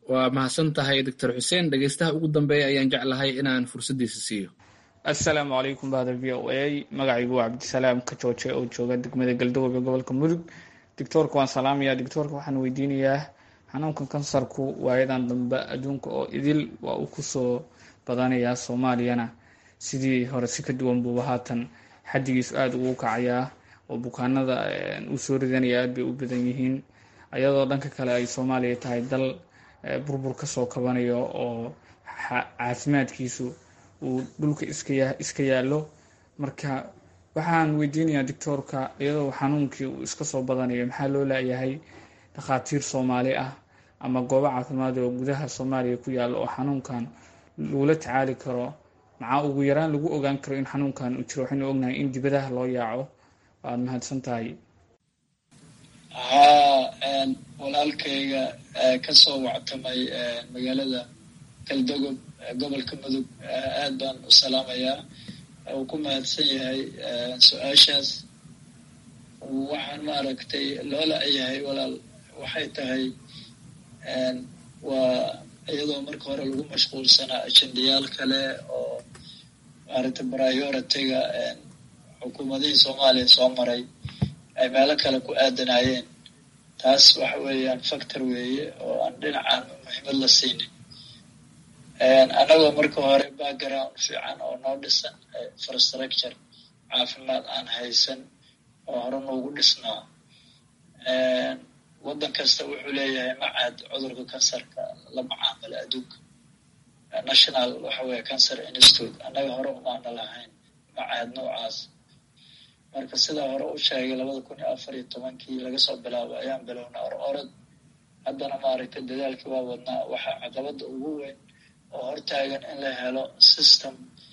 Speaker 13: waa mahadsan tahay doctor xuseen dhegeystaha ugu dambeeya ayaan jeclahay inaan fursaddiisa siiyo
Speaker 17: assalaamu calaykum bahda v o a magacaygu waa cabdisalaam ka jooje oo jooga degmada galdogob ee gobolka mudug doctoorka waan salaamaya doctoorka waxaan weydiinayaa xanuunkan kansarku waayadan dambe adduunka oo idil waa uu kusoo badanayaa soomaaliyana sidii hore si ka duwan buuba haatan xaddigiisu aada ugu kacayaa oo bukaanada uu soo ridanaya aad bay u badan yihiin ayadoo dhanka kale ay soomaaliya tahay dal burbur kasoo kabanayo oo caafimaadkiisu uu dhulka iska yaallo marka waxaan weydiinayaa doctoorka iyadoo xanuunkii uu iska soo badanayo maxaa loo laayahay dhakhaatiir soomaali ah ama goobo caafimaad oo gudaha soomaaliya ku yaalla oo xanuunkan lagula tacaali karo maxaa ugu yaraan lagu ogaan karo in xanuunkan uu jiro waxaynu ognahay in dibadaha loo yaaco waad mahadsan tahay
Speaker 14: haa walaalkayga kasoo wactamay magaalada galdogob gobolka mudug aad baan u salaamayaa uu ku mahadsan yahay su-aashaas waxaan maaragtay loola yahay walaal waxay tahay waa iyadoo marka hore lagu mashquulsanaa ajendayaal kale oo maaragtay prioritiga xukuumadihii soomaaliya soo maray ay meelo kale ku aadanayeen taas waxa weeyaan factor weeye oo aan dhinacaan muhiimad la siinin annagoo marka hore background fiican oo noo dhisan infrastructure caafimaad aan haysan oo hore noogu dhisnaa waddan kasta wuxuu leeyahay macad cudurka kansarka la macaamala adduunka national waxa weeye cancer institute annaga hore umaana lahayn macahad noocaas marka sidaa hore u sheegay labada kun iyo afar iyo tobankii laga soo bilaabo ayaan bilownaa or orod haddana maaragtay dadaalkii waa wadnaa waxaa caqabadda ugu weyn oo hortaagan in la helo system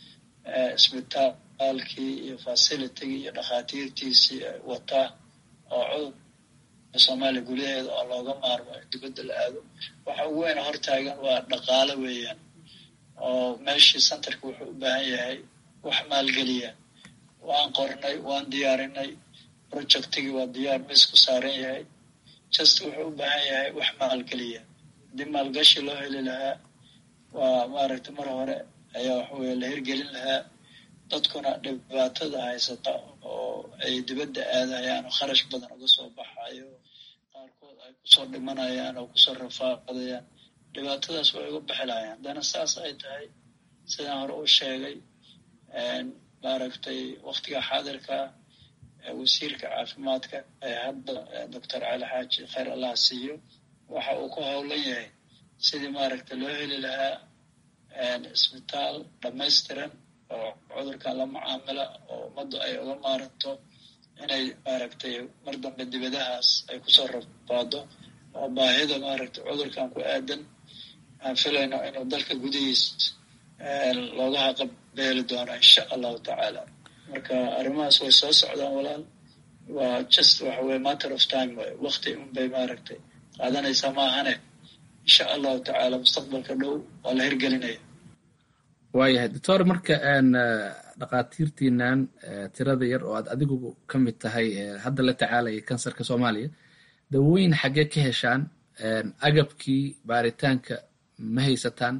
Speaker 14: isbitaalkii iyo facilitigii iyo dhakhaatiirtiisii wataa oo cudurka soomaaliya gudaheeda oo looga maarmo dibadda la aado waxa ugu weyn hortaagan waa dhaqaale weeyaan oo meeshii centerka wuxuu u baahan yahay wax maalgeliya waan qornay waan diyaarinay projectigii waa diyaar mis ku saaran yahay just wuxuu u baahan yahay wax maalgeliya haddii maalgashi loo heli lahaa waa maaragtay mar hore ayaa waxaweye la hirgelin lahaa dadkuna dhibaatada haysata oo ay dibadda aadayaan oo kharash badan uga soo baxayo qaarkood ay kusoo dhimanayaan oo kusoo rafaadayaan dhibaatadaas way uga bixi lahayaan haddana saas ay tahay sidaan hore u sheegay maaragtay waktiga xaadirka wasiirka caafimaadka ee hadda doctor cali xaaji khayr allah siiyo waxa uu ku howlan yahay sidii maaragtay loo heli lahaa isbitaal dhamaystiran oo cudurkan la mucaamila oo ummaddu ay uga maaranto inay maaragtay mar dambe dibadahaas ay kusoo rabaado oo baahida maaragtay cudurkan ku aadan aan filayno inuu dalka gudihiis looga haqabeeli doono insha allahu tacaala marka arrimahaas way soo socdaan walaal waa just waxa weye matter of time way wakti unbay maaragtay qaadanaysaa maahane insha allahu tacaala mustaqbalka dhow waa la hirgelinaya
Speaker 13: waayahay doctor marka dhakhaatiirtiinan tirada yar oo aad adigu ka mid tahay hadda la tacaalaya kansarka soomaaliya dawooyin xaggee ka heshaan agabkii baaritaanka ma haysataan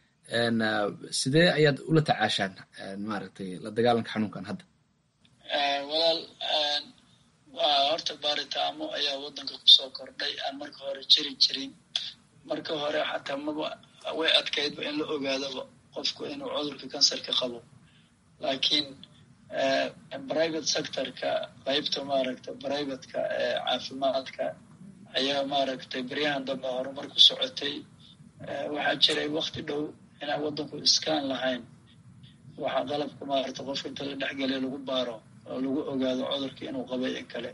Speaker 13: sidee ayaad ula tacaashaan maaragtay la dagaalanka xanuunkan hadda
Speaker 14: walaal waa horta baaritaamo ayaa waddanka kusoo kordhay aan marka hore jiri jirin marka hore xataa maba way adkaydba in la ogaadaba qofku inuu cudurka kansarka qabo laakiin private sectorka qaybta maaragta privateka ee caafimaadka ayaa maaragtay beryahan dambe horumar ku socotay waxaa jiray wakti dhow inaan waddanku iskaan lahayn waxaa qalabka maaragta qofka inta la dhexgeliya lagu baaro oo lagu ogaado cudurka inuu qabay in kale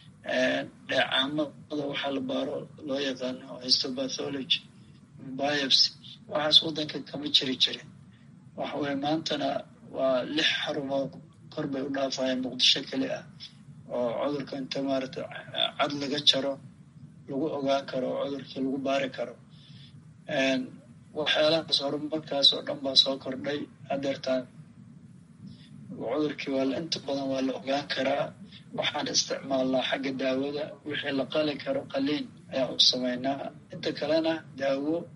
Speaker 14: dheecaamada waxaa la baaro loo yaqaano histopathology biopsy waxaas waddanka kama jiri jirin waxa weye maantana waa lix xarumood kor bay u dhaafayaan muqdisho keli ah oo cudurka inta maaragta cad laga jaro lagu ogaan karo oo cudurkii lagu baari karo waxyaalahaas horumarkaas oo dhan baa soo kordhay hadeertaan cudurkii waa inta badan waa la ogaan karaa waxaan isticmaalnaa xagga daawada wixii la qali karo qaliin ayaan u samaynaa inta kalena daawo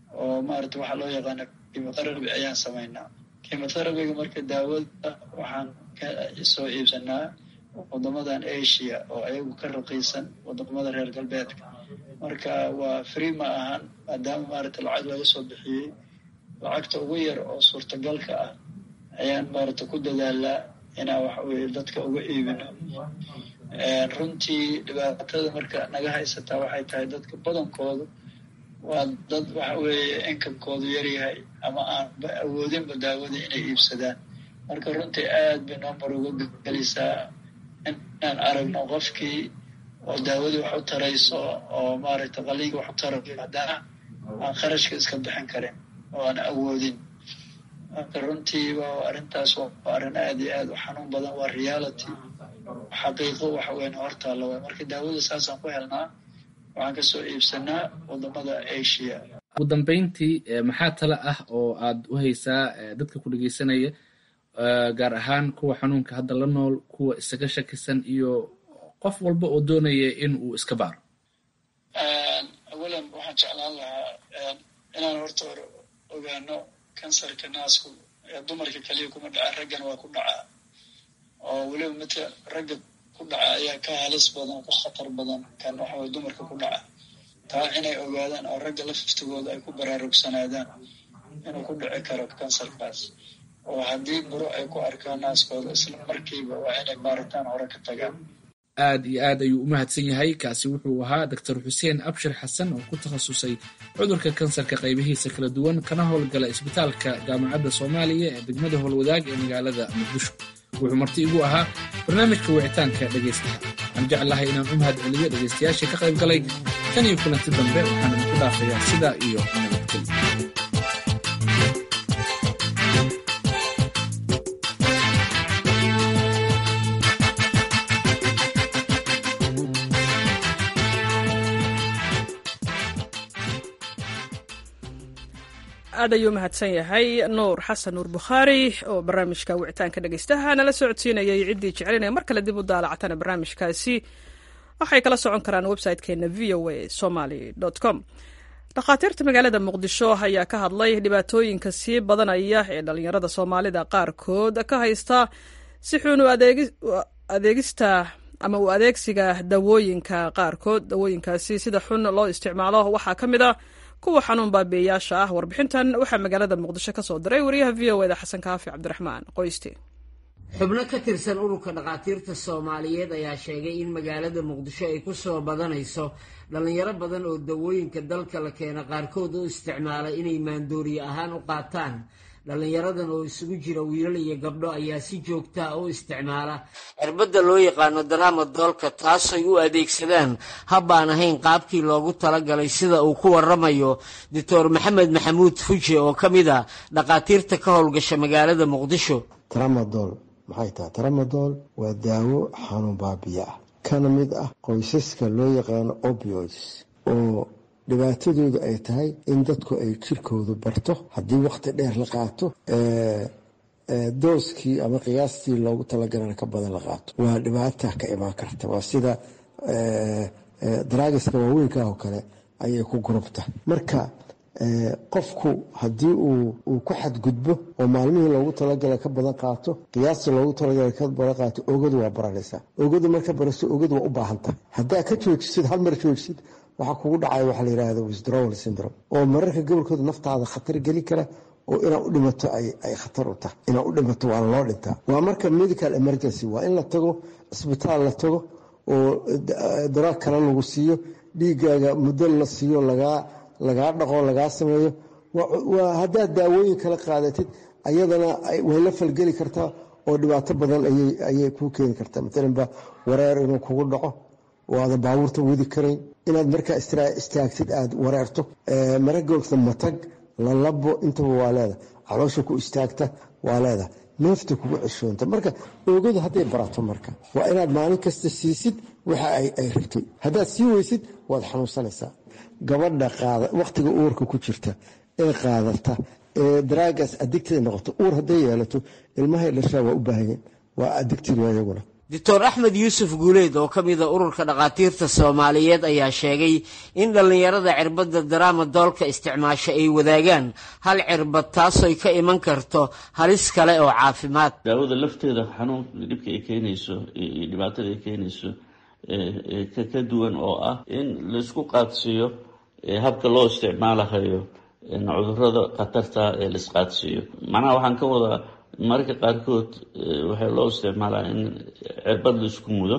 Speaker 14: oo maarata waxaa loo yaqaana kimotherapy ayaan samaynaa kimotherapyga marka daawada waxaan ka soo iibsanaa wadamadan asia oo ayagu ka raqiisan wadamada reer galbeedka marka waa free ma ahan maadaama maarata lacag laga soo bixiyey lacagta ugu yar oo suurtagalka ah ayaan maarata ku dadaalaa inaan waxa weye dadka uga iibino runtii dhibaatada marka naga haysataa waxay tahay dadka badankoodu waa dad waxa weeye inkamkoodu yaryahay ama aanba awoodinba daawada inay iibsadaan marka runtii aad bay noomar uga gelisaa inaan aragno qofkii oo daawadii wax u tarayso oo maaragta qaliinka wax u tarayo haddana aan kharashka iska bixin karin oo aan awoodin marka runtiiba arrintaas waa arrin aad iyo aad u xanuun badan waa reality xaqiiqo waxa weyn hortaalla waay marka daawada saasaan ku helnaa waxaan kasoo iibsanaa wadamada asia
Speaker 13: ugu dambeyntii maxaa tale ah oo aad u haysaa dadka ku dhegeysanaya gaar ahaan kuwa xanuunka hadda la nool kuwa isaga shakisan iyo qof walba oo doonaya in uu iska baaro
Speaker 14: awalan waxaan jeclaan lahaa inaan horta hore ogaano kansarka naasku dumarka keliya kuma dhaca raggana waa ku dhacaa oo weliba midka ragga ku dhaca ayaa ka halis badan ka khatar badan kan waxa weye dumarka ku dhaca taa inay ogaadaan oo ragga laftigooda ay ku baraarugsanaadaan inuu ku dhici karo kansarkaas oo haddii buro ay ku arkaan naaskooda isla markiiba waa inay baaritaan hore ka tagaan
Speaker 13: aad iyo aad ayuu u mahadsan yahay kaasi wuxuu ahaa doctor xuseen abshir xasan oo ku takhasusay cudurka kansarka qaybihiisa kala duwan kana howlgala isbitaalka jaamacadda soomaaliya ee degmada howlwadaag ee magaalada muqdisho wuxuu marti igu ahaa barnaamijka wicitaanka dhegaystaha waxaan jeclahay inaan u mahad celiyo dhegaystayaashii ka qayb galay tan iyo kulanti dambe waxaan idinku dhaafayaa sidaa iyo nabadgelyo
Speaker 1: aad ayuu mahadsan yahay nuur xasan nuur bukhaari oo barnaamijka wicitaanka dhegeystaha nala socodsiinayay ciddii jeclinaya mar kale dib u daalacatana barnaamijkaasi waxay kala socon karaan website-keena v o a somaly com dhakhaatiirta magaalada muqdisho ayaa ka hadlay dhibaatooyinka sii badanaya ee dhalinyarada soomaalida qaarkood ka haysta si xun u adeegista ama u adeegsiga dawooyinka qaarkood dawooyinkaasi sida xun loo isticmaalo waxaa ka mid a kuwa xanuun baabiyeyaasha ah warbixintan waxaa magaalada muqdisho ka soo diray wariyaha v o eda xasan kaafi cabdiraxmaan qoyste
Speaker 18: xubno ka tirsan ururka dhakhaatiirta soomaaliyeed ayaa sheegay in magaalada muqdisho ay ku soo badanayso dhallinyaro badan oo dawooyinka dalka la keena qaarkood u isticmaalay inay maandooriye ahaan u qaataan dhallinyaradan oo isugu jira wiilal iyo gabdho ayaa si joogtaa u isticmaala cirbadda loo yaqaano daraama doolka taasay u adeegsadaan habbaan ahayn qaabkii loogu talagalay sida uu ku waramayo doctor maxamed maxamuud fuje oo ka mid a dhakhaatiirta ka howlgasha magaalada muqdisho
Speaker 19: tramadol maxay tahay tramadol waa daawo xanuun baabiya ah kana mid ah qoysaska loo yaqaano opioids oo dhibaatadoodu ay tahay in dadku ay jirkoodu barto haddii wakhti dheer la qaato dooskii ama qiyaastii loogu talagalana ka badan la qaato waa dhibaata ka imaan karta waa sida daraagiska waaweynka oo kale ayay ku gurubta marka qofku haddii uu ku xadgudbo oo maalmihii loogu talagalay ka badan qaato qiyaasta loogu talagalay ka badan qaato ogadu waa baranaysaa ogadu marka baraso ogadu waa u baahantahay haddaa ka joojisid hal mar joojisid waxaa kugu dhacaya waxaa la yidhahda withdrawal syndrome oo mararka gobolkooda naftaada khatar gelin kara oo inaad u dhimato ay khatar u tahay inaad u dhimato waa loo dhintaa waa marka medical emergency waa in la tago cisbitaal la tago oo daraag kale lagu siiyo dhiigaaga muddo la siiyo lagaa lagaa dhaqo lagaa sameeyo waa haddaad daawooyin kala qaadatid ayadana way la falgeli kartaa oo dhibaato badan ayay kuu keeni kartaa maalanba wareer inuu kugu dhaco oo aadan baabuurta wadi karayn inaad markaa istaagtid aad wareerto maragoogta matag lalabo intaba waa leeda caloosha ku istaagta waa leeda neefta kugu ceshoonta marka oogadu hadday barato marka waa inaad maalin kasta siisid waxa ay rabtay haddaad sii weysid waad xanuunsanaysaa gabadha qaada wakhtiga uurka ku jirta ee qaadata ee daraagaas adigtay noqoto uur hadday yeelato ilmahay dhashaa waa u baahanyeen waa adigtid iyaguna
Speaker 18: doctor axmed yuusuf guuleed oo ka mida ururka dhakhaatiirta soomaaliyeed ayaa sheegay in dhallinyarada cirbadda daraama doolka isticmaasha ay wadaagaan hal cirbad taasoy ka iman karto halis kale oo caafimaad
Speaker 20: daawada lafteeda xanuunka dhibka ay keenayso iyo dhibaatada ay keenayso ka duwan oo ah in laisku qaadsiiyo habka loo isticmaalahayo cudurada khatarta ee laisqaadsiiyo macnaha waxaan ka wadaa mararka qaarkood waxaa loo isticmaalaa in cirbad laisku mudo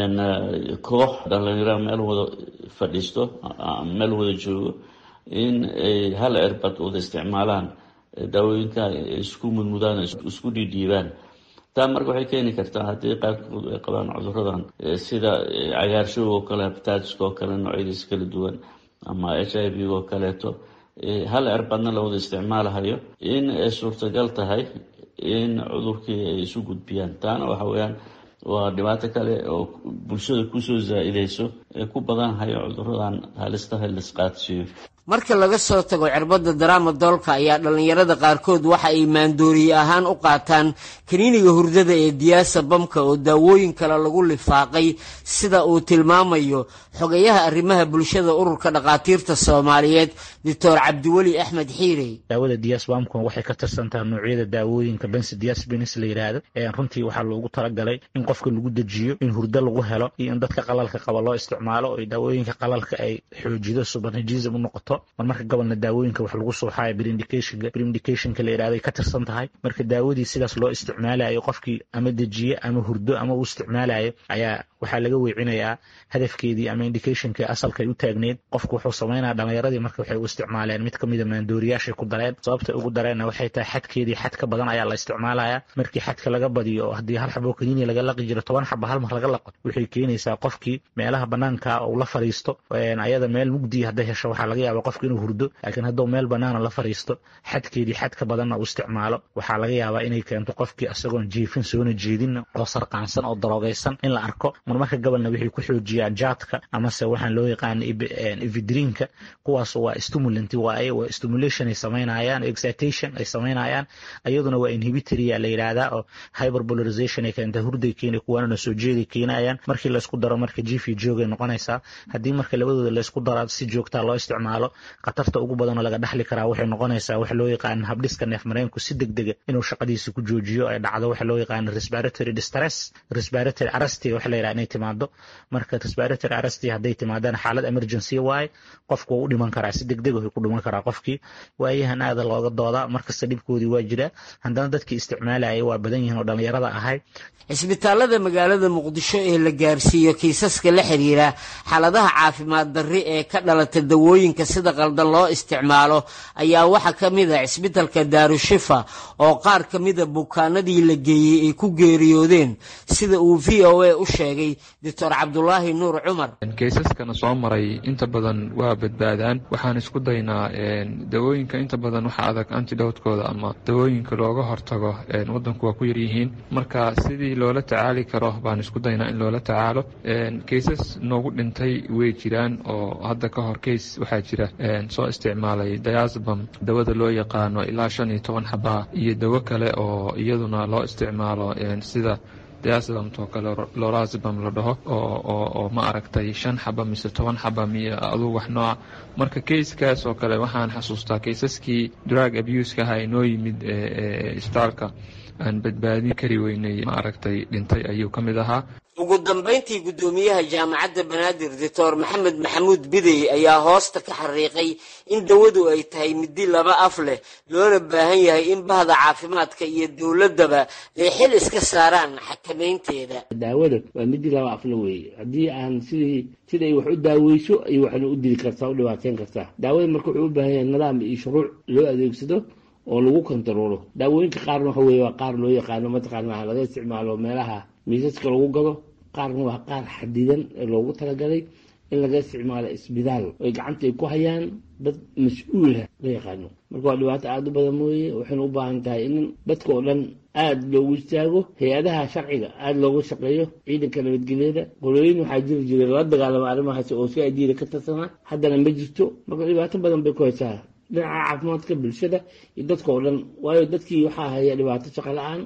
Speaker 20: koox dhalinyaro meel wada fadhiisto meel wada joogo in ay hal cirbad wada isticmaalaan daawooyinka isku mudmudaan isku dhiidhiibaan taa marka waxay keeni kartaa haddii qaarkood ay qabaan cuduradan sida cagaarshowga oo kale habitaatiska oo kale noocyadiisa kala duwan ama h i v oo kaleeto hal cirbadna la wada isticmaalahayo in ay suurtagal tahay in cudurkii ay isu gudbiyaan taana waxa weeyaan waa dhibaato kale oo bulshada kusoo zaa-ideyso ee ku badanhayo cuduradan halistaha laisqaadsiiyo
Speaker 18: marka laga soo tago cirbadda daraama doolka ayaa dhallinyarada qaarkood waxa ay maandooriye ahaan u qaataan kaniiniga hurdada ee diyaasa bamka oo daawooyin kale lagu lifaaqay sida uu tilmaamayo xogayaha arrimaha bulshada ururka dhakhaatiirta soomaaliyeed doctor cabdiweli axmed xiirey
Speaker 21: daawada diyaas bamka waxay ka tirsantaha noocyada daawooyinka bensi diasbenis la yidhaahdo runtii waxaa loogu talagalay in qofka lagu dejiyo in hurdo lagu helo iyo in dadka qalalka qaba loo isticmaalo oo daawooyinka qalalka ay xoojido subarnajism u noqoto mar marka gobolna daawooyinka wax lagu suuxayo brindicathnka brindicathnka la yidhahday ka tirsan tahay marka daawadii sidaas loo isticmaalayo qofkii ama dejiye ama hurdo ama uu isticmaalayo ayaa waxaa laga weecinayaa hadafkeedii ama indicationkii asalkay u taagneyd qofku wuxuu samaynaya dhalinyaradii marka waxay u isticmaaleen mid kamida maandooriyaashay ku dareen sababta ugu dareenna waxay tahay xadkeedii xad ka badan ayaa la isticmaalaya markii xadka laga badiyo oo haddii hal xabo kaniini laga laqi jiro toban xaba hal mar laga laqo waxay keenaysaa qofkii meelaha banaanka uu la fariisto ayada meel mugdiya hadday hesho waxaa laga yaaba qofka inuu hurdo laakiin hadduu meel banaana la fariisto xadkeedii xad ka badanna uu isticmaalo waxaa laga yaabaa inay keento qofkii isagoon jiifin soona jeedinna oo sarqaansan oo daroogaysan in la arko marmarka gobolna waxay ku xoojiyaan jaadka amase waxaan loo yaqaana evidrinka kuwaas waa stimulant waaye waa stimulation ay samaynayaan excitation ay samaynayaan iyaduna waa inhibitoria la yidhaahdaa oo hyperbolarization ay keenta hurday keena kuwaanana soo jeeday keenayaan markii laysku daro marka jiif iyo joogay noqonaysaa haddii marka labadooda laysku daro si joogtaa loo isticmaalo khatarta ugu badanoo laga dhaxli karaa waxay noqonaysaa wax loo yaqaana habdhiska neef mareenku si deg dega inuu shaqadiisa ku joojiyo ay dhacdo waxa loo yaqaana respiratory distress respiratory arresti waxa la yidhaha inay timaado marka respiratory arresti hadday timaadana xaalad emergency waaye qofku wuu u dhiman karaa si deg deg ku dhiman karaa qofkii waayahan aada looga doodaa markasta dhibkoodii waa jira haddana dadkii isticmaalaya waa badan yihiin oo dhallinyarada ahay
Speaker 18: cisbitaalada magaalada muqdisho ee la gaarsiiyo kiisaska la xiriira xaaladaha caafimaad darri ee ka dhalata dawooyinka sida qaldan loo isticmaalo ayaa waxaa ka mid a cisbitalka daarushifa oo qaar ka mida bukaanadii la geeyey ay ku geeriyoodeen sida uu v o a u sheegay doctor cabdulaahi nuur cumar
Speaker 22: kaysaskana soo maray inta badan waa badbaadaan waxaan isku daynaa dawooyinka inta badan waxa adag antidowtkooda ama dawooyinka looga hortago wadanku waa ku yaryihiin marka sidii loola tacaali karo baan isku daynaa in loola tacaalo kaysas noogu dhintay way jiraan oo hadda ka hor kays waxaa jira soo isticmaalay diasbam dawada loo yaqaano ilaa shan iyo toban xabaa iyo dawo kale oo iyaduna loo isticmaalo sida diasbamtoo kale lorazbam la dhaho oo ma aragtay shan xaba mise toban xaba miyo aduu wax nooca marka kayskaas oo kale waxaan xasuustaa kaysaskii drug abuseka aha inoo yimid isbitaalka aan badbaadin kari weynay ma aragtay dhintay ayuu ka mid ahaa
Speaker 18: ugu dambayntii guddoomiyaha jaamacadda banaadir doctor maxamed maxamuud bidey ayaa hoosta ka xariiqay in dawadu ay tahay midi laba af leh loona baahan yahay in bahda caafimaadka iyo dowladdaba ay xil iska saaraan xakamaynteeda
Speaker 23: daawada waa midi laba afle weeye haddii aan sidii siday wax u daaweyso ay waxna u dili kartaa u dhibaateyn kartaa daawada marka wuxuu u baahan yahay nidaam iyo shuruuc loo adeegsado oo lagu kontaroolo daawooyinka qaarna waxa weye waa qaar loo yaqaano mataqaana laga isticmaalo meelaha miisaska lagu gado qaarna waa qaar xadidan ee loogu talagalay in laga isticmaalo isbitaal oy gacanta ay ku hayaan dad mas-uulah la yaqaano marka waa dhibaato aada u badan mooye waxayna u baahan tahay in dadka oo dhan aada loogu istaago hay-adaha sharciga aada looga shaqeeyo ciidanka nabadgelyada qolooyin waxaa jiri jiray lala dagaalama arrimahaas oo si adiida ka tirsanaa haddana ma jirto marka dhibaato badan bay ku haysaa dhinaca caafimaadka bulshada iyo dadka oo dhan waayo dadkii waxaa haya dhibaato shaqo la-aan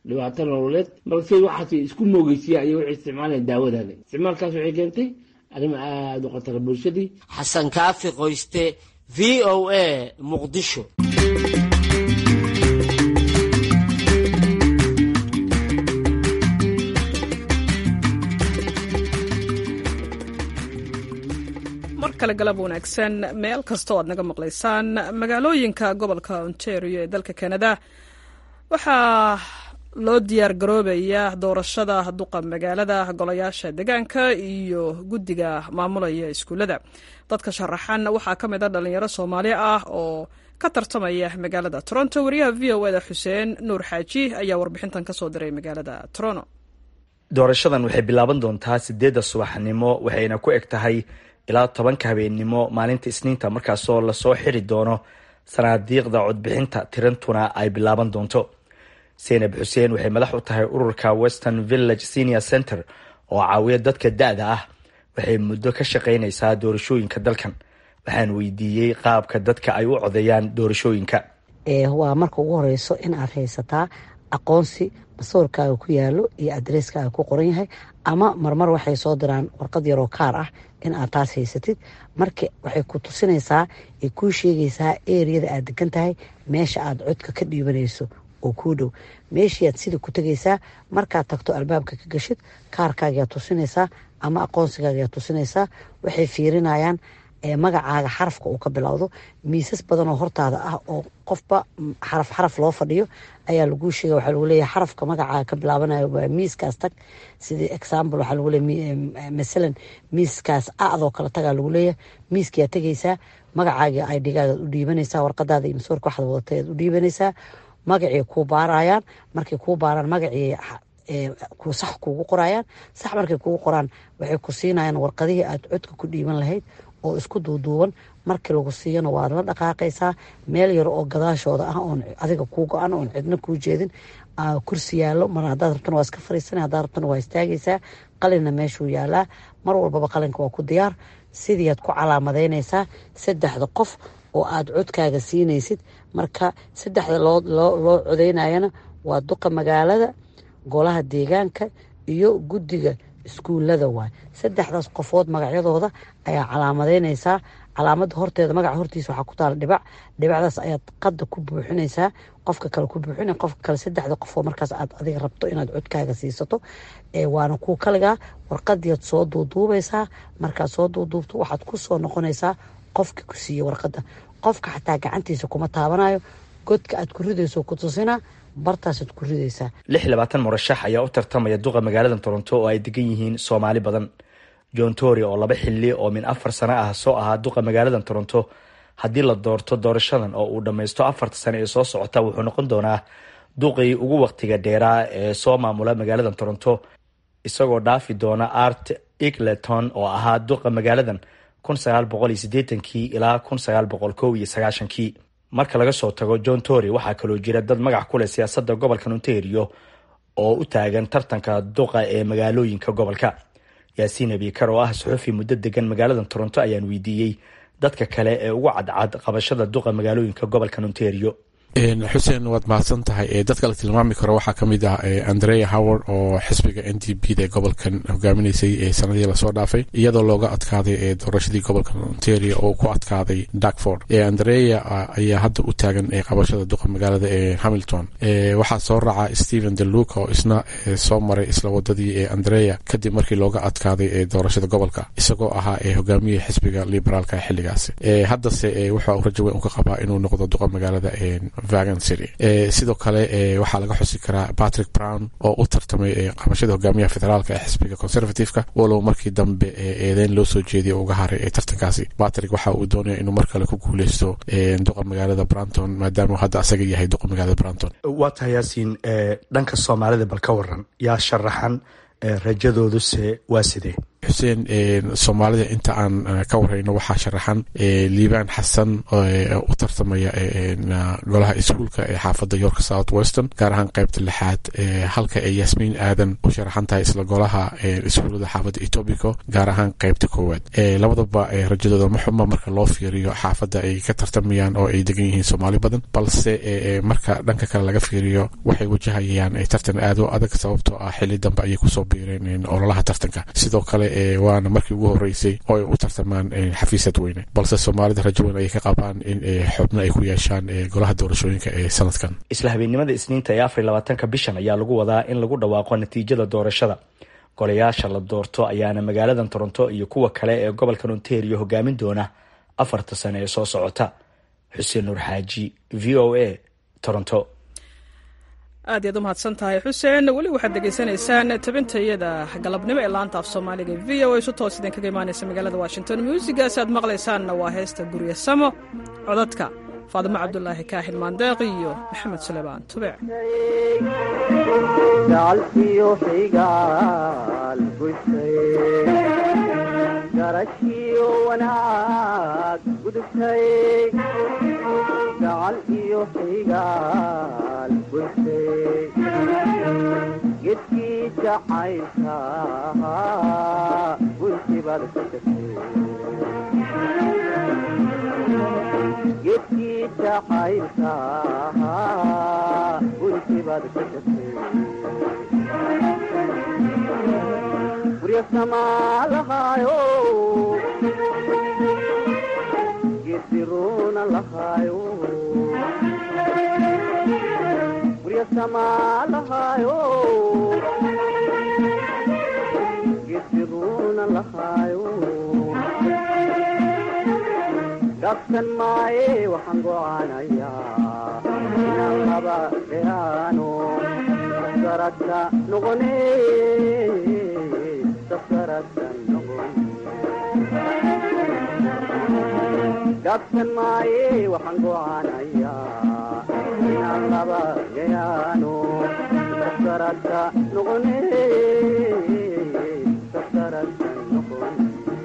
Speaker 23: dhibaato nololeed marka si waxaas isku moogeysiya ayay waxay isticmaalayaan daawadaani isticmaalkaas waxay keentay arrimo aada u khatara bulshadii
Speaker 18: xasan kaafi qoyste v o a muqdisho
Speaker 1: mar kale galab wanaagsan meel kasta oo aad naga maqlaysaan magaalooyinka gobolka ontario ee dalka canada waxaa loo diyaar garoobaya doorashada duqa magaalada golayaasha deegaanka iyo guddiga maamulaya iskuullada dadka sharaxan waxaa ka mid a dhalinyaro soomaali ah oo ka tartamaya magaalada toronto wariyaha v o eda xuseen nuur xaaji ayaa warbixintan kasoo diray magaalada toronto
Speaker 2: doorashadan waxay bilaaban doontaa sideedda subaxnimo waxayna ku eg tahay ilaa tobanka habeennimo maalinta isniinta markaasoo lasoo xiri doono sanaadiiqda codbixinta tirantuna ay bilaaban doonto seynab xuseen waxay madax u tahay ururka western village senior center oo caawiya dadka da-da ah waxay muddo ka shaqaynaysaa doorashooyinka dalkan waxaan weydiiyey qaabka dadka ay u codeeyaan doorashooyinka
Speaker 3: waa marka ugu horeyso in aad haysataa aqoonsi masoorkaaga ku yaalo iyo adresskaaga ku qoran yahay ama marmar waxay soo diraan warqad yaroo kaar ah in aad taas haysatid marka waxay ku tusinaysaa ay kuu sheegaysaa eriyada aad degan tahay meesha aad codka ka dhiibanayso oo kuu dhow meeshiiaad sida ku tegaysaa markaad tagto albaabka ka gashid kaarkaagayaa tusinaysaa ama aqoonsigaagayaa tusinaysaa waxay fiirinayaan magacaaga xarafka uu ka bilowdo miisas badan oo hortaada ah oo qofba xaraf xaraf loo fadhiyo ayaa laguu sheega waxaa lagu leeyahay xarafka magacaaga ka bilaabanayo waa miiskaas tag sidii example waxaa lagu leeyahay masalan miiskaas acdoo kale tagaa lagu leeyahay miiskiyaa tegaysaa magacaagii idhigaaga u dhiibanaysaa warqadaada iyo masoorka waxaad wadatay aad u dhiibanaysaa magacii kuu baarayaan markay kuu baaraan magacii sax kuugu qorayaan sax markay kuugu qoraan waxay ku siinayaan warqadihii aad codka ku dhiiban lahayd oo isku duuduuban markii lagu siiyana waad la dhaqaaqaysaa meel yar oo gadaashooda ah oon adiga kuu go-an oon cidna kuu jeedin kursi yaallo mar haddaad rabtana waa iska fariisana haddaad rabtana waa istaagaysaa qalinna meeshuu yaalaa mar walbaba qalinka waa ku diyaar sidiiaad ku calaamadaynaysaa saddexda qof oo aad codkaaga siinaysid marka saddexda loo codeynayana waa duqa magaalada golaha deegaanka iyo guddiga iskuullada waay saddexdaas qofood magacyadooda ayaa calaamadaynaysaa calaamada horteeda magaca hortiisa waxaa ku taala dhibac dhibacdaas ayaad qadda ku buuxinaysaa qofka kale ku buuxina qofka kale saddexda qofoo markaas aad adiga rabto inaad codkaaga siisato waana kuu kaligaa warqadiiad soo duuduubaysaa markaad soo duuduubto waxaad ku soo noqonaysaa qofkii ku siiyey warqadda qofka xataa gacantiisa kuma taabanayo godka aad ku ridayso ku tusinaa bartaasaad ku ridaysaa
Speaker 2: lix labaatan murashax ayaa u tartamaya duqa magaalada toronto oo ay degan yihiin soomaali badan john tory oo laba xili oo min afar sano ah soo ahaa duqa magaalada toronto haddii la doorto doorashadan oo uu dhammaysto afarta sano ee soo socota wuxuu noqon doonaa duqii ugu waqtiga dheeraa ee soo maamula magaalada toronto isagoo dhaafi doona art egleton oo ahaa duqa magaaladan kun sagaal boqol iyo sideetankii ilaa kun sagaal boqol kow iyo sagaashankii marka laga soo tago john tory waxaa kaloo jira dad magac ku leh siyaasadda gobolka ontario oo u taagan tartanka duqa ee magaalooyinka gobolka yaasiin abikar oo ah suxufi muddo degan magaalada toronto ayaan weydiiyey dadka kale ee ugu cadcad qabashada duqa magaalooyinka gobolka ontario
Speaker 4: xuseen waad mahadsan tahay dadka la tilmaami karo waxaa kamid ah andrea howard oo xisbiga n d p da gobolkan hogaaminaysay ee sanadii lasoo dhaafay iyadoo looga adkaaday doorashadii gobolka ontario oo ku adkaaday darkford andrea ayaa hadda u taagan qabashada duqa magaalada ee hamilton waxaa soo raaca stephen deluca oo isna soo maray isla wadadii ee andrea kadib markii looga adkaaday doorashada gobolka isagoo ahaa hogaamiya xisbiga liberaalka xiligaasi haddase wuxuu rajo weyn u ka qabaa inuu noqdo duqa magaalada sidoo kale waxaa laga xusi karaa patrick brown oo u tartamay qabashada hogaamiyaha federaalka ee xisbiga conservativeka walow markii dambe eedeyn loo soo jeediya uga haray ee tartankaasi patrick waxa uu doonaya inuu mar kale ku guuleysto duqa magaalada branton maadaama hadda asaga yahay duqa magaalada branton
Speaker 2: waa tahay yaasiin dhanka soomaalida bal ka waran yaa sharaxan rajadooduse waa sidee
Speaker 4: xuseen soomaalida inta aan ka warayno waxaa sharaxan liibaan xasan u tartamaya golaha iskuulka ee xaafadda york south western gaar ahaan qaybta lixaad halka ay yasmiin aadan u sharaxan tahay isla golaha iskuullada xaafadda etobico gaar ahaan qaybta koowaad labadaba rajadooda ma xuma marka loo fiiriyo xaafadda ay ka tartamayaan oo ay degan yihiin soomaali badan balse marka dhanka kale laga fiiriyo waxay wajahayaan tartan aad u adag sababtoo ah xili dambe ayay kusoo biireen ololaha tartanka sidoo kale waana markii ugu horeysay oo ay u tartamaan xafiisad weyne balse soomaalida rajo weyn ayay ka qabaan in xubno ay ku yeeshaan golaha doorashooyinka ee sanadkan
Speaker 2: isla habeennimada isniinta ee afar labaatanka bishan ayaa lagu wadaa in lagu dhawaaqo natiijada doorashada golayaasha la doorto ayaana magaaladan toronto iyo kuwa kale ee gobolkan ontario hogaamin doona afarta sane ee soo socota xuseen nuur xaaji v o a toronto
Speaker 1: aad iyaad u mahadsan tahay xuseen weli waxaad degeysanaysaan tabintayada galabnimo ee laanta af soomaaliga v o a isu toos idinkaga imaanaysa magaalada washington muusigaas aad maqlaysaanna waa heesta gurye samo codadka faadimo cabdulaahi kaaxin maandeeq iyo maxamed suleymaan tubeec
Speaker 5: garashiyo wanaag gudubtay gacal iyo xigaal gurtay gedkii jacaylka guntibaad ka tagtay gedkii jacaylka guntibaad ka tagtay guryasamaalahaayo gediruna lahaayo guryasamaalahaayo gediruna lahaayo gabsan maaye waxaan gocaanayaa inaan laba dheeraano saradka noqone gabsan maaye waxaan gocaanayaa inaan laba yayaano sasaradka noqone sasaradka noqon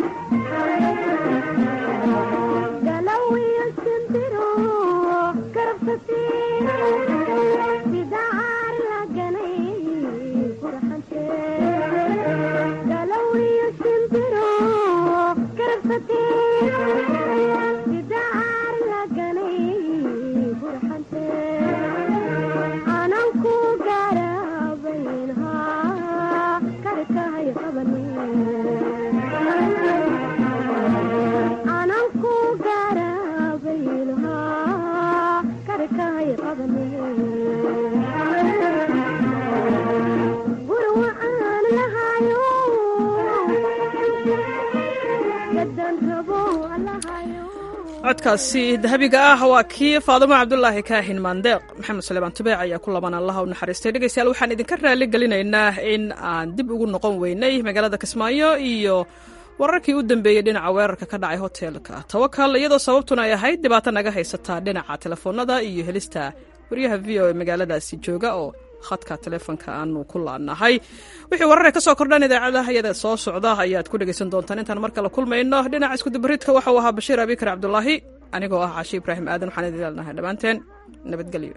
Speaker 1: codkaasi dahabiga ah waa kii faadimo cabdulaahi kaahin maandeeq maxamed suleymaan tubeec ayaa ku laban allaha u naxariistay dhegeystayaal waxaan idinka raali gelinaynaa in aan dib ugu noqon weynay magaalada kismaayo iyo wararkii u dambeeyey dhinaca weerarka ka dhacay hoteelka tawakal iyadoo sababtuna ay ahayd dhibaato naga haysataa dhinaca telefoonada iyo helista waryaha v o e magaaladaasi jooga oo khadka telefoonka aanu ku laanahay wixii warare ka soo kordhan idaacadaha iyada soo socda ayaad ku dhegaysan doontaan intaan mar kale kulmayno dhinaca iskudubaridka waxa uu ahaa bashiir abikar cabdulaahi anigoo ah caashi ibraahim aadan waxaan idin leenahay dhammaanteen nabadgelyo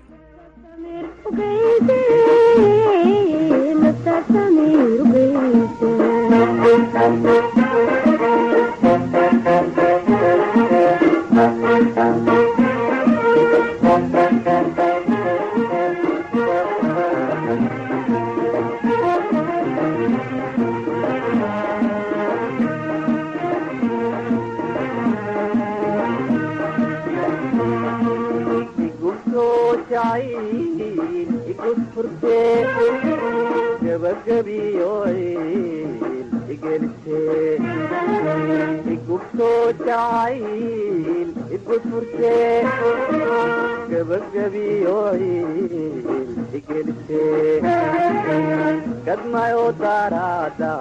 Speaker 1: gadmayo darada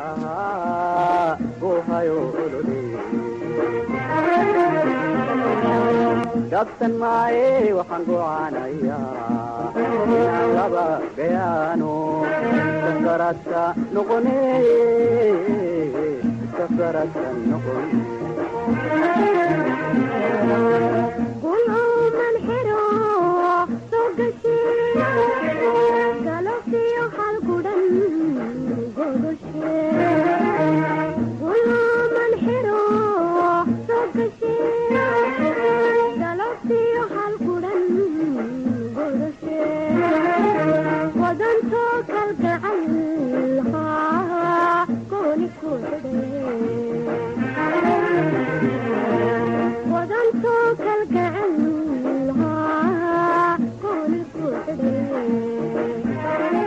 Speaker 1: gohayo olole gabsan maaye waxaan gocaanayaa inaan laba gayaano sakaradka noqone
Speaker 5: safaratan noqon